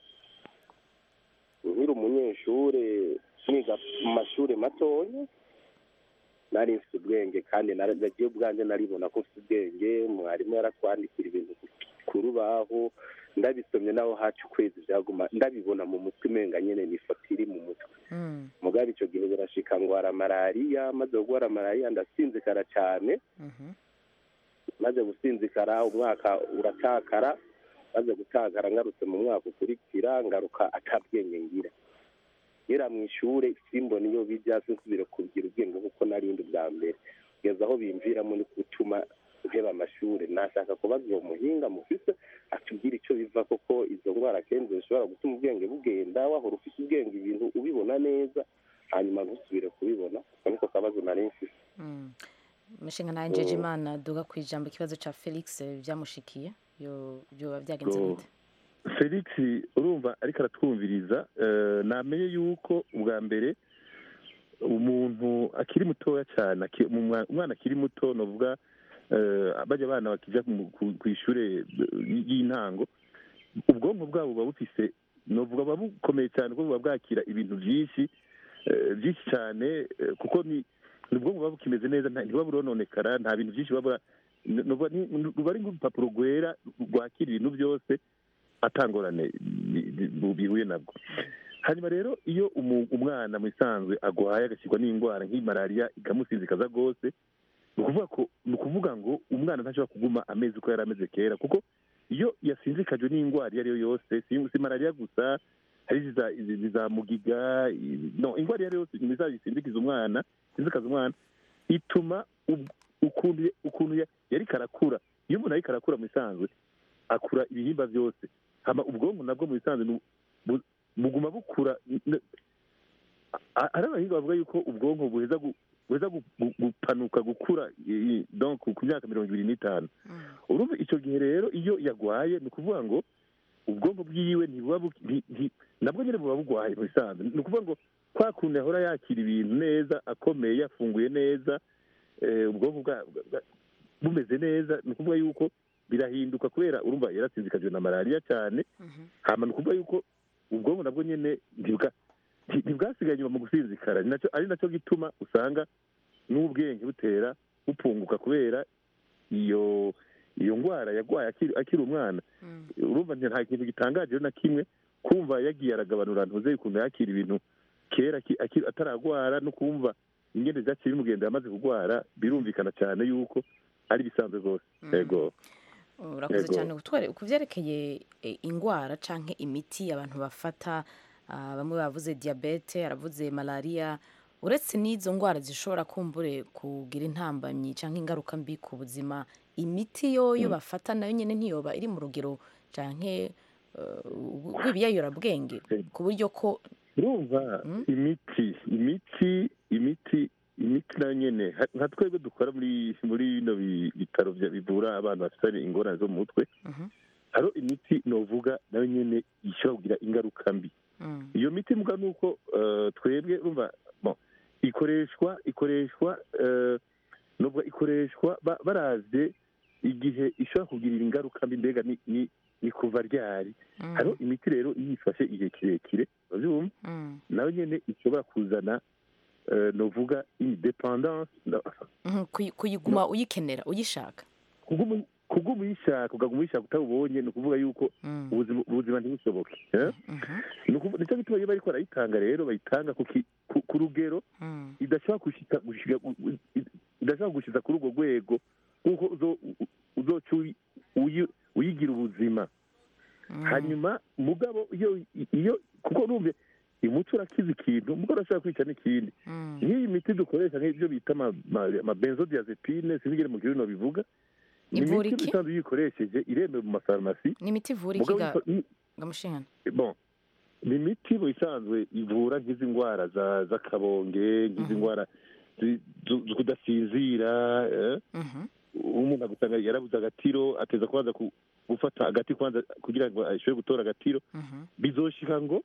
nkiri umunyeshuri niga mu mashuri matoya nari mfite ubwenge kandi nara- nagiye ubwanjye naribona ko mfite ubwenge mwarimu yaratwandikira ibintu ku rubaho ndabisomye naho haca ukwezi byaguma ndabibona mu mutwe umenga nyene ni ifoto iri mu mutwe Mm. mugabe icyo gihe birashika ngwara malariya maze gugwara malariya ndasinzikara cyane Mhm. maze gusinzikara umwaka uratakara maze gutakara ngarutse mu mwaka ukurikira ngaruka atabwenge ngira ngera mu ishure simbona iyo bijya sinsubire kugira ubwenge kuko narindi bwa mbere kugeza aho bimviramo ni gutuma nteba amashure nashaka kubaza uwo muhinga mufise atubwira icyo biva koko izo ndwara kenshi zishobora gutuma ubwenge bugenda wahora ufise ubwenge ibintu ubibona neza hanyuma ntusubire kubibona ako niko kabazo nari mfise Mm. umushinga nawe njeje imana duga ku ijambo ikibazo ca felix byamushikiye yo byoba byagenze Go. gute felix urumva ariko aratwumviriza eh, namenye yuko ubwa mbere umuntu akiri mutoya cyane aki- umwa- umwana akiri muto novuga eh, bajya abana bakija mu- ku ku ishure eh, y'intango ubwonko bwabo buba bufise novuga buba bukomeye cyane kuko buba bwakira ibintu byinshi eh, byinshi cyane eh, kuko ni ni ubwonko buba bukimeze neza nta- ntibuba burononekara nta bintu byinshi buba bura- n- novuga ni- ruba ari nk'urupapuro rwera rwakira ibintu byose atangorane bi- bi- bihuye nabwo hanyuma rero iyo umu- umwana mu isanzwe agwaye agashyirwa n'indwara nk'iyi malariya ikamusinzikaza rwose ni ukuvuga ko ni ukuvuga ngo umwana ntashobora kuguma amezi uko yari ameze kera kuko iyo yasinzikajwe n'indwara iyo ari yo yose si si malariya gusa hari iziza- izi- iziza mugiga i- no indwara iyo ari yo yose imizazi isinzikiza umwana isinzikaza umwana ituma ub- ukuntu ukuntu ya- yariko arakura iyo umuntu ariko arakura mu isanzwe akura ibihimba byose hama ubwonko nabwo mu bisanzwe nu- bu- buguma bukura n- a- ari abahinga bavuga yuko ubwonko buheza gu- buheza gu- gu- gupanuka gukura i- i- donc ku myaka mirongo ibiri n'itanu urumva icyo gihe rero iyo yagwaye ni ukuvuga ngo ubwonko bwiwe ntibuba bu- nti- nti- nabwo nyine buba bugwaye mu bisanzwe ni ukuvuga ngo kwa kuntu yahora yakira ibintu neza akomeye yafunguye neza eh, ubwonko bwa- bwa- bwa- bumeze neza ni ukuvuga yuko birahinduka kubera urumva yarasinzikajwe na malariya cyane hama ni ukuvuga yuko ubwonko nabwo nyine ntibwa- nti- ntibwasigaye inyuma mu gusinzikara ni nacyo- ari nacyo gituma usanga n'ubwenge butera bupunguka kubera iyo iyo ndwara yagwaye akiri akiri umwana urumva nti- nta kintu gitangaje rero na kimwe kumva yagiye aragabanura ntuze ukuntu yakira ibintu kera aki- aki- ataragwara no kumva ingene vyaciye bimugenda yamaze kugwara birumvikana cyane yuko ari bisanzwe rwose yego urakoze Yego. cyane kutware ku byerekeye eh, indwara canke imiti abantu bafata ah, bamwe bavuze diabete aravuze malariya uretse n'izo ndwara zishobora kumbure kugira intambamyi canke ingaruka mbi ku buzima imiti yoyo Mm. bafata nayo nyene ntiyoba iri mu rugero canke rw'ibiyayurabwenge ku buryo ko urumva imiti imiti imiti imiti nayo nyene ha- nka twebwe dukora muri muri bino bi- bitaro vya- bivura abantu bafite ingorane zo mu mutwe hariho imiti novuga nayo nyene ishobora kugira ingaruka mbi iyo miti mbwa ni uko eh, twebwe urumva bon, ikoreshwa ikoreshwa eh, nubwo ikoreshwa ba- baravye igihe ishobora kugirira ingaruka mbi mbega ni ni ni kuva ryari hariho imiti rero iyo ifashe igihe kirekire urabyumva nayo nyene ishobora kuzana eh, novuga independance Mhm, kuyi- kuyiguma uyikenera uyishaka kuguma kuguma uyishaka ukaguma uyishaka utabubonye ni ukuvuga yuko ubuzima ubuzima ntibushoboke eh? Ni ukuvu- nicyo gituma iyo bariko barayitanga rero bayitanga ku ki- ku- ku rugero idashobora gushika gushika idashobora gushiza kuri urwo rwego nk'uko uzo- u- uzoca uyi- uyi- uyigira ubuzima hanyuma mugabo iyo iyo kuko numve umuti urakiza ikintu mugabo urashobora kwica n'ikindi nk'iyi miti dukoresha nk'ibyo bita ama- ama- amabenzodiazepine sinigere mu kirundi bivuga ni Ivura imiti iki? isanzwe iyo uyikoresheje iremewe mu mafarumasi ni imiti ivura iki Mugabo ga- iko- i- gamushingana bon ni imiti mu isanzwe ivura nk'izi ndwara za- z'akabonge nk'izi ndwara zi- zo zo kudasinzira eh? umuntu agusanga yarabuze agatiro ateza kubanza ku- gufata agati kwanza kugira ngo ashobore gutora agatiro bizoshika ngo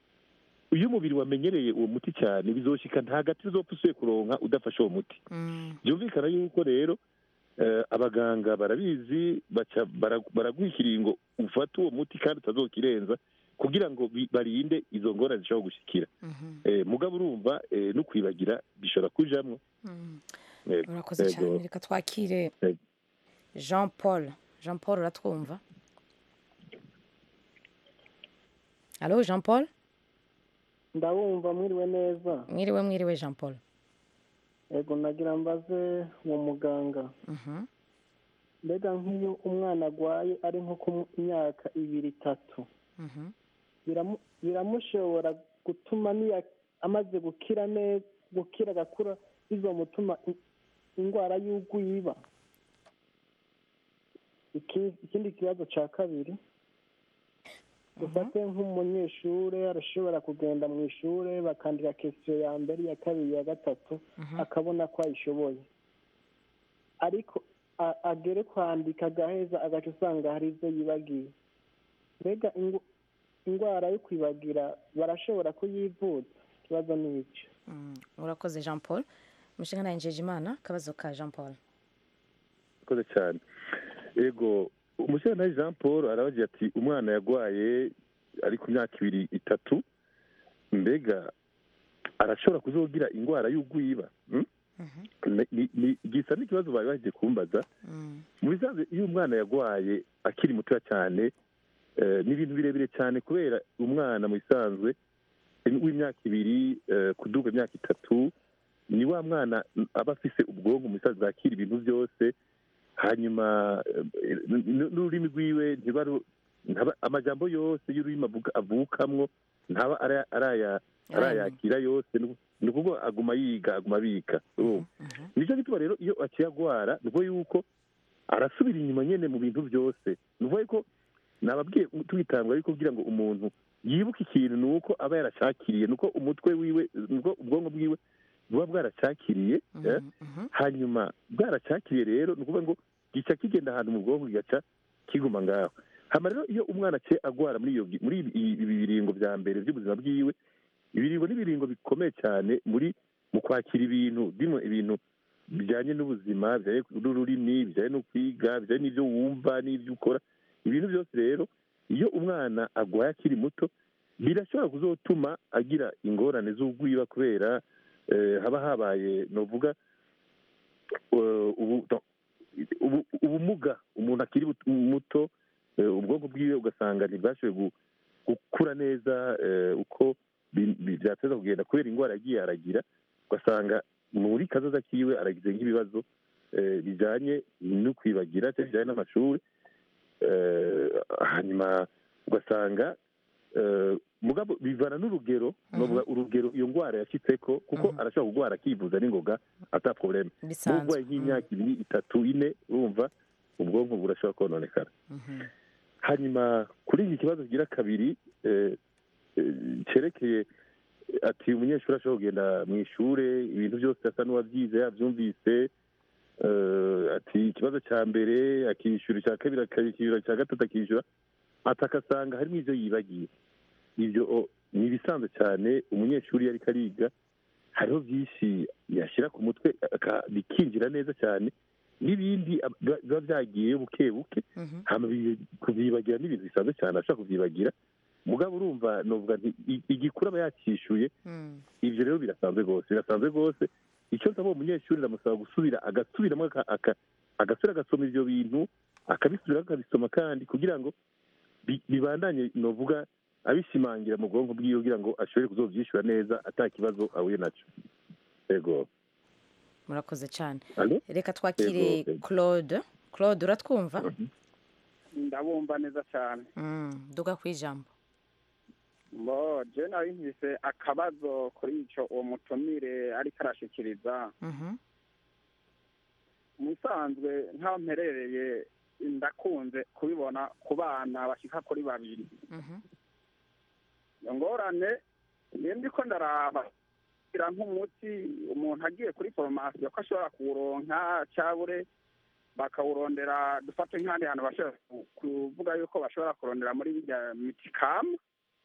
iyo umubiri wamenyereye uwo muti cyane bizoshika nta gati uzopfa usuye kuronka udafashe uwo muti byumvikana yuko rero eh, abaganga barabizi baca bara- baraguha ikiringo ufata uwo muti kandi utazokirenza kugira ngo bi- barinde izo ngorane zishobora gushikira Eh, mugabo urumva eh, no kwibagira bishobora kujamwo Yego, urakoze yego. cyane reka twakire Yego. jean paul jean paul uratwumva alo jean paul ndabumva mwiriwe neza mwiriwe mwiriwe jean paul yego nagira mbaze uwo muganga mbega nk'iyo umwana arwaye ari nko ku myaka ibiri itatu biramu- biramushobora gutuma niya amaze gukira neza gukira agakura bizomutuma i- indwara y'ugwiba Iki- ikindi kibazo cya kabiri dufate nk'umunyeshuri arashobora kugenda mu ishuri bakandika kesiyo ya mbere iya kabiri iya gatatu akabona ko ayishoboye ariko a- agere kwandika agaheza agaca usanga hari ibyo yibagiye mbega ingu- indwara yo kwibagira barashobora kuyivuza ikibazo ni icyo urakoze jean paul umushinga nawe imana akabazo ka jean paul murakoze cyane yego umushyirantare jean paul arabagira ati umwana yarwaye ari ku myaka ibiri itatu mbega arashobora kuzogira indwara y'ugwiba hmm? Ni- ni- ni- gisa n'ikibazo bari bagiye kumbaza mu bisanzwe iyo umwana yarwaye akiri mutoya cyane eh, ni ibintu birebire cyane kubera umwana mu bisanzwe w'imyaka ibiri eh, kuduga imyaka itatu ni wa mwana aba afise ubwonko mu bisanzwe bwakira ibintu byose hanyuma eh, n- n- n'ururimi rwiwe ntiba ru- ntaba- amajambo yose y'ururimi avuga- avukamwo ntaba araya- araya- arayakira yose ni- ni ukuvuga aguma yiga aguma abika urumva nicyo gituma rero iyo akiyagwara ni ukuvuga yuko arasubira inyuma nyene mu bintu byose ni ukuvuga yuko nababwiye tubitangwa ariko kugira ngo umuntu yibuke ikintu ni uko aba yaracakiriye ni uko umutwe wiwe ni uko ubwonko bwiwe buba bwaracakiriye eh, hanyuma bwaracakiriye rero ni ukuvuga ngo gica kigenda ahantu mu bwonko kigaca kiguma ngaho hama rero iyo umwana aciye agwara muri iyo gi- muri ibi ibi biringo bya mbere by'ubuzima bwiwe ibiringo n'ibiringo bikomeye cyane muri mu kwakira ibintu bimwe ibintu bijyanye n'ubuzima bijyanye n'ururimi bijyanye no kwiga bijyanye n'ibyo wumva n'ibyo ukora ibintu byose rero iyo umwana agwaye akiri muto birashobora kuzotuma agira ingorane z'ugwiba kubera eh, haba habaye novuga eh, ubu- no, ubu- ubumuga umuntu akiri but- muto eh, ubwonko bwiwe ugasanga ntibwashoboye gu- gukura neza eh, uko bi- bi- byateza kugenda kubera indwara yagiye aragira ugasanga muri kazoza kiwe aragize nk'ibibazo eh, bijyanye no kwibagira cyangwa bijyanye n'amashuri eh, hanyuma ugasanga eh, mugabo bivana n'urugero novuga urugero iyo ndwara yashyitseko kuko arashobora kurwara akivuza n'ingoga ata probleme Bisanzwe. n'urwaye nk'imyaka ibiri itatu ine urumva ubwonko burashobora kononekara hanyuma kuri iki kibazo kigira kabiri eh, eh, cyerekeye ati umunyeshuri ashobora kugenda mu ishuri ibintu byose asa n'uwabyize yabyumvise eh, ati ikibazo cya mbere akishyura icya kabiri akishyura icya gatatu akishyura ati agasanga harimo ibyo yibagiye ibyo o, ni ibisanzwe cyane umunyeshuri iyo ariko ariga hariho byinshi yashyira ku mutwe aka- bikinjira neza cyane n'ibindi ab- biba biba byagiyeyo buke buke hama bi- kubyibagira n'ibintu bisanzwe cyane ashobora kubyibagira mugabo urumva novuga nti i- igikuru aba yakishyuye ibyo rero birasanzwe rwose birasanzwe rwose icyo nsaba uwo munyeshuri ndamusaba gusubira agasubiramo aka- aka- agasubira agasoma ibyo bintu akabisubira akabisoma kandi kugira ngo bi- bibandanye novuga abishimangira mu bwonko bwiwe kugira ngo ashobore kuzobyishyura neza ata kibazo ahuye nacyo yego murakoze cyane Allo? reka twakire Yego, yego. claude claude uratwumva ndabumva neza cyane Mm, duga ku ijambo bo je nari mfise akabazo kuri ico uwo mutumire ariko arashikiriza Mhm. mu bisanzwe nk'aho mperereye ndakunze kubibona ku bana bashika kuri babiri Mhm. iyo ngorane niyo ndiko ndaraba kugira nk'umuti umuntu agiye kuri foromasiyo ko ashobora kuwuronka cabure bakawurondera dufate nk'ahandi hantu bashobora ku- kuvuga yuko bashobora kurondera muri birya mitikamu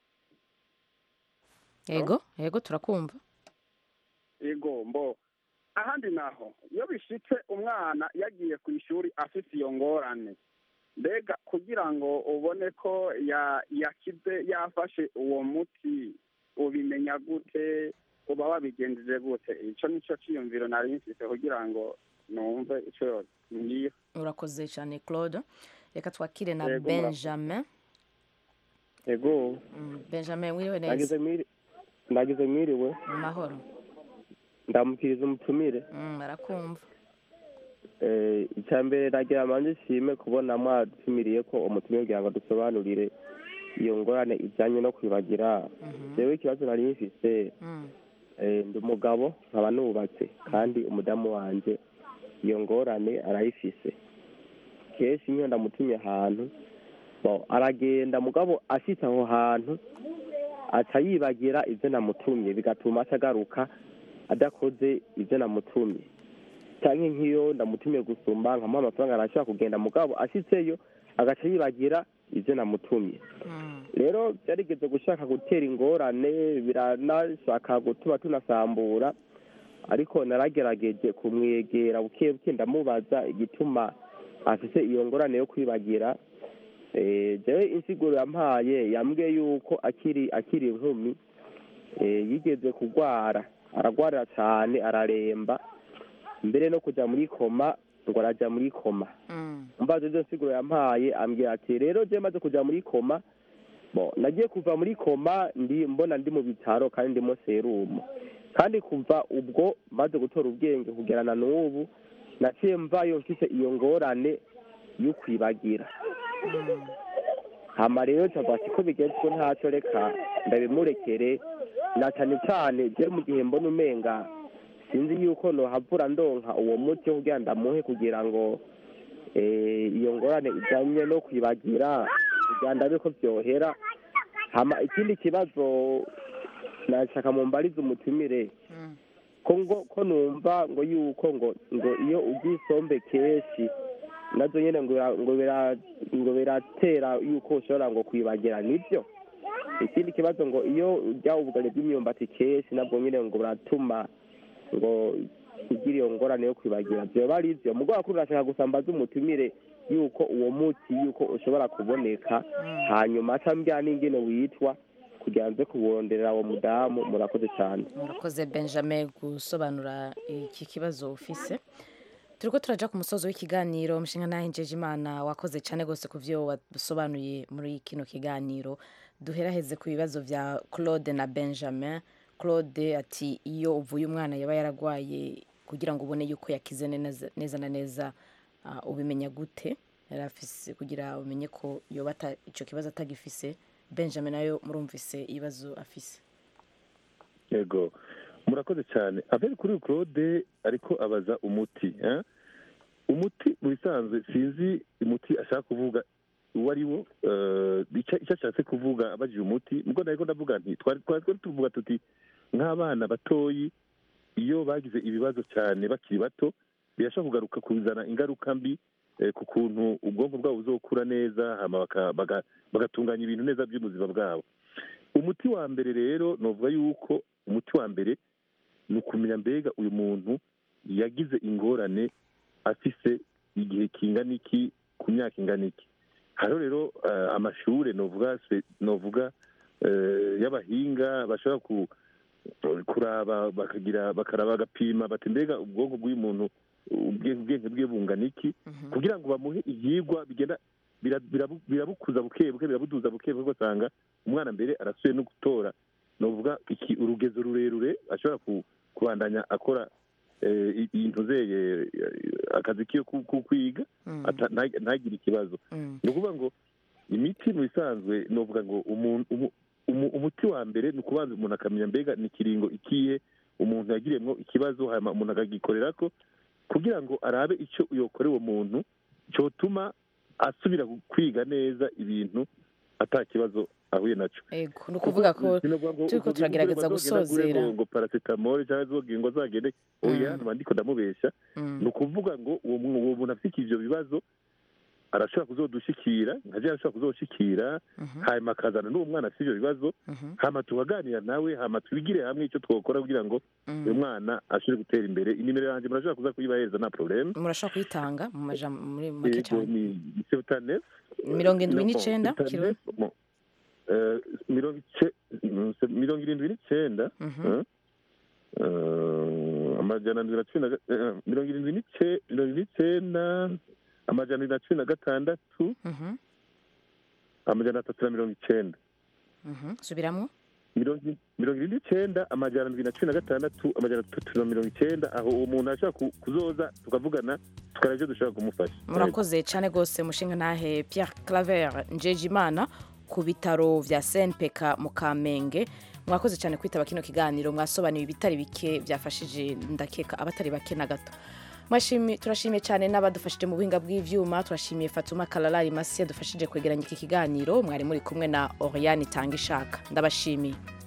yego yego turakumva yego mbo ahandi naho iyo bishitse umwana yagiye ku ishuri afite iyo ngorane mbega kugira ngo ubone ko ya- yakize yafashe uwo muti ubimenya gute uba wabigenjeje gute ico nico ciyumviro nari mfise kugira ngo numve ico ngiye urakoze cyane claude reka twakire na Yego, benjamin ego Mm, benjamin wiriwe nagize neza mwiri nagize mwiriwe mu mahoro ndamukiriza umutumire Mm, arakumva Eh, icya mbere nagira manje nshime kubona mwatumiriye ko umutumire kugira ngo dusobanurire iyo ngorane ijyanye no kwibagira jewe ikibazo nari mfise Mm, eh, ndi umugabo nkaba nubatse kandi umudamu wanje iyo ngorane arayifise kenshi nk'iyo ndamutumye ahantu bo aragenda mugabo ashitse aho hantu aca yibagira ibyo namutumye bigatuma aca agaruka adakoze ibyo namutumye canke nk'iyo ndamutumye gusumba nkamuha amafaranga arashobora kugenda mugabo ashitseyo agaca yibagira ibyo namutumye rero byarigeze gushaka gutera ingorane biranashaka gutuma tunasambura ariko naragerageje kumwegera buke buke ndamubaza igituma afise iyo ngorane yo kwibagira Eh, jewe insiguro yampaye yambwiye yuko akiri akiri inkumi eh, yigeze kugwara aragwarira cane araremba mbere no kuja muri koma ngo araja muri koma mbazo izo nsiguro yampaye ambwira ati rero je maze kuja muri koma bo nagiye kuva muri koma ndi mbona ndi mu bitaro kandi ndimo serumu kandi kuva ubwo maze gutora ubwenge kugerana n'ubu naciye mvayo mfise iyo ngorane yo kwibagira hama rero cavuga ati ko bigezwe ntaco reka ndabimurekere na cane cane je mu gihe mbona umenga sinzi yuko nohavura ndonka uwo muti wo kugira ndamuhe kugira ngo eh, iyo ngorane ijanye no kwibagira kugira ndabe ko vyohera hama ikindi kibazo nashaka mumbarize umutumire ko ngo ko numva ngo yuko ngo ngo iyo ugiye isombe kenshi nazo nyene ngo bira- ngo bira- ngo biratera yuko ushobora ngo kwibagira nibyo ikindi kibazo ngo iyo urya ubugari bw'imyumbati kenshi nabwo nyene ngo buratuma ngo ugira iyo ngorane yo kwibagira vyoba ari ivyo mugabo wakuru urashaka gusambaza umutumire yuko uwo muti yuko ushobora kuboneka hanyuma aca mbwira n'ingene witwa kugira nze kuwonderera uwo mudamu murakoze cyane murakoze benjamin gusobanura iki kibazo ufise turiko turaja ku musozo w'ikiganiro mushinga nahinjeje imana wakoze cyane rwose ku vyo wasobanuye muri kino kiganiro duheraheze ku bibazo vya claude na benjamin claude ati iyo uvuye umwana yaba yaragwaye kugira ngo ubone yuko yakize neza neza na neza ah, ubimenya gute yari afise kugira umenye ko yoba ata- ico kibazo atagifise benjamin nayo murumvise ibibazo afise yego murakoze cyane abere kuri claude ariko abaza umuti eh? umuti mu bisanzwe sinzi umuti ashaka kuvuga uwo ari wo eh, icyo icyo ashatse kuvuga abajije umuti mugo nariko ndavuga nti twari twari twari tuvuga tuti nk'abana batoyi iyo bagize ibibazo cyane bakiri bato birashobora kugaruka kuzana ingaruka mbi eh, ku kuntu ubwonko bwabo buzokura neza hama baka- baga- bagatunganya ibintu neza by'ubuzima bwabo umuti wa mbere rero novuga yuko umuti wa mbere ni ukumenya mbega uyu muntu yagize ingorane afise igihe kingana iki ku myaka ingana iki hariho rero eh, amashure novuga spe- novuga eh, y'abahinga bashobora ku kuraba bakagira bakaraba bagapima bati mbega ubwonko bw'uyu muntu ubwe- ubwenge bwe bungana iki kugira ngo bamuhe ivyigwa bigenda bira- birabu- birabukuza buke buke birabuduza buke buke ugasanga umwana mbere arasubiye no gutora novuga iki urugezo rurerure ashobora ku- kubandanya akora eh, i- ibintu zeye akazi kiyo ku- ku- kwiga ata- nta- ntagire ikibazo ni ukuvuga ngo imiti mu bisanzwe novuga ngo umuntu umu- umu- umuti wa mbere ni ukubanza umuntu akamenya mbega ni ikiringo ikihe umuntu yagiriyemwo ikibazo hanyuma umuntu akagikorerako kugira ngo arabe icyo yokora uwo muntu cyotuma asubira kwiga neza ibintu ata kibazo ahuye naco ego ni ukuvuga ko turiko turagerageza gusozera ngo paracetamol cyangwa zogira ngo zagende oya naba ndiko ndamubesha ni ukuvuga ngo uwo mu- uwo muntu afite ivyo bibazo arashobora kuzodushikira nkaje arashobora kuzoshikira hanyuma akazana n'uwo mwana afite ivyo bibazo hama tukaganira nawe hama twigire hamwe icyo twokora kugira ngo uyu mwana ashobore gutera imbere inimero yanjye murashobora kuza kuyibahereza nta probleme murashobora kuyitanga mu majambo muri make yego cyane ni sebutanef mirongo indwi n'icenda kiro mirongo ice- mirongo irindwi n'icyenda eh, eh, amajana ndwi na cumi na ga- eh, mirongo irindwi n'ice- mirongo irindwi n'icyenda amajana abiri na cumi na gatandatu amajana atatu na mirongo icyenda Mhm, subiramo mirongo i- mirongo irindwi n'icyenda amajana ndwi na cumi na gatandatu amajana atatu na mirongo icyenda aho uwo muntu ashobora ku- kuzoza tukavugana tukareba icyo dushobora kumufasha murakoze cyane rwose mushinga ntahe Pierre Claver Njejimana ku bitaro vya SNPK mu Kamenge mwakoze cyane kwitaba kino kiganiro mwasobanuye ibitari bike byafashije ndakeka abatari bake na gato Mwashimi- turashimiye cyane n'abadufashije mu buhinga bw'ivyuma turashimiye Fatuma Kalalari Masi yadufashije kwegeranya iki kiganiro mwari muri kumwe na Oriane Tangishaka ndabashimiye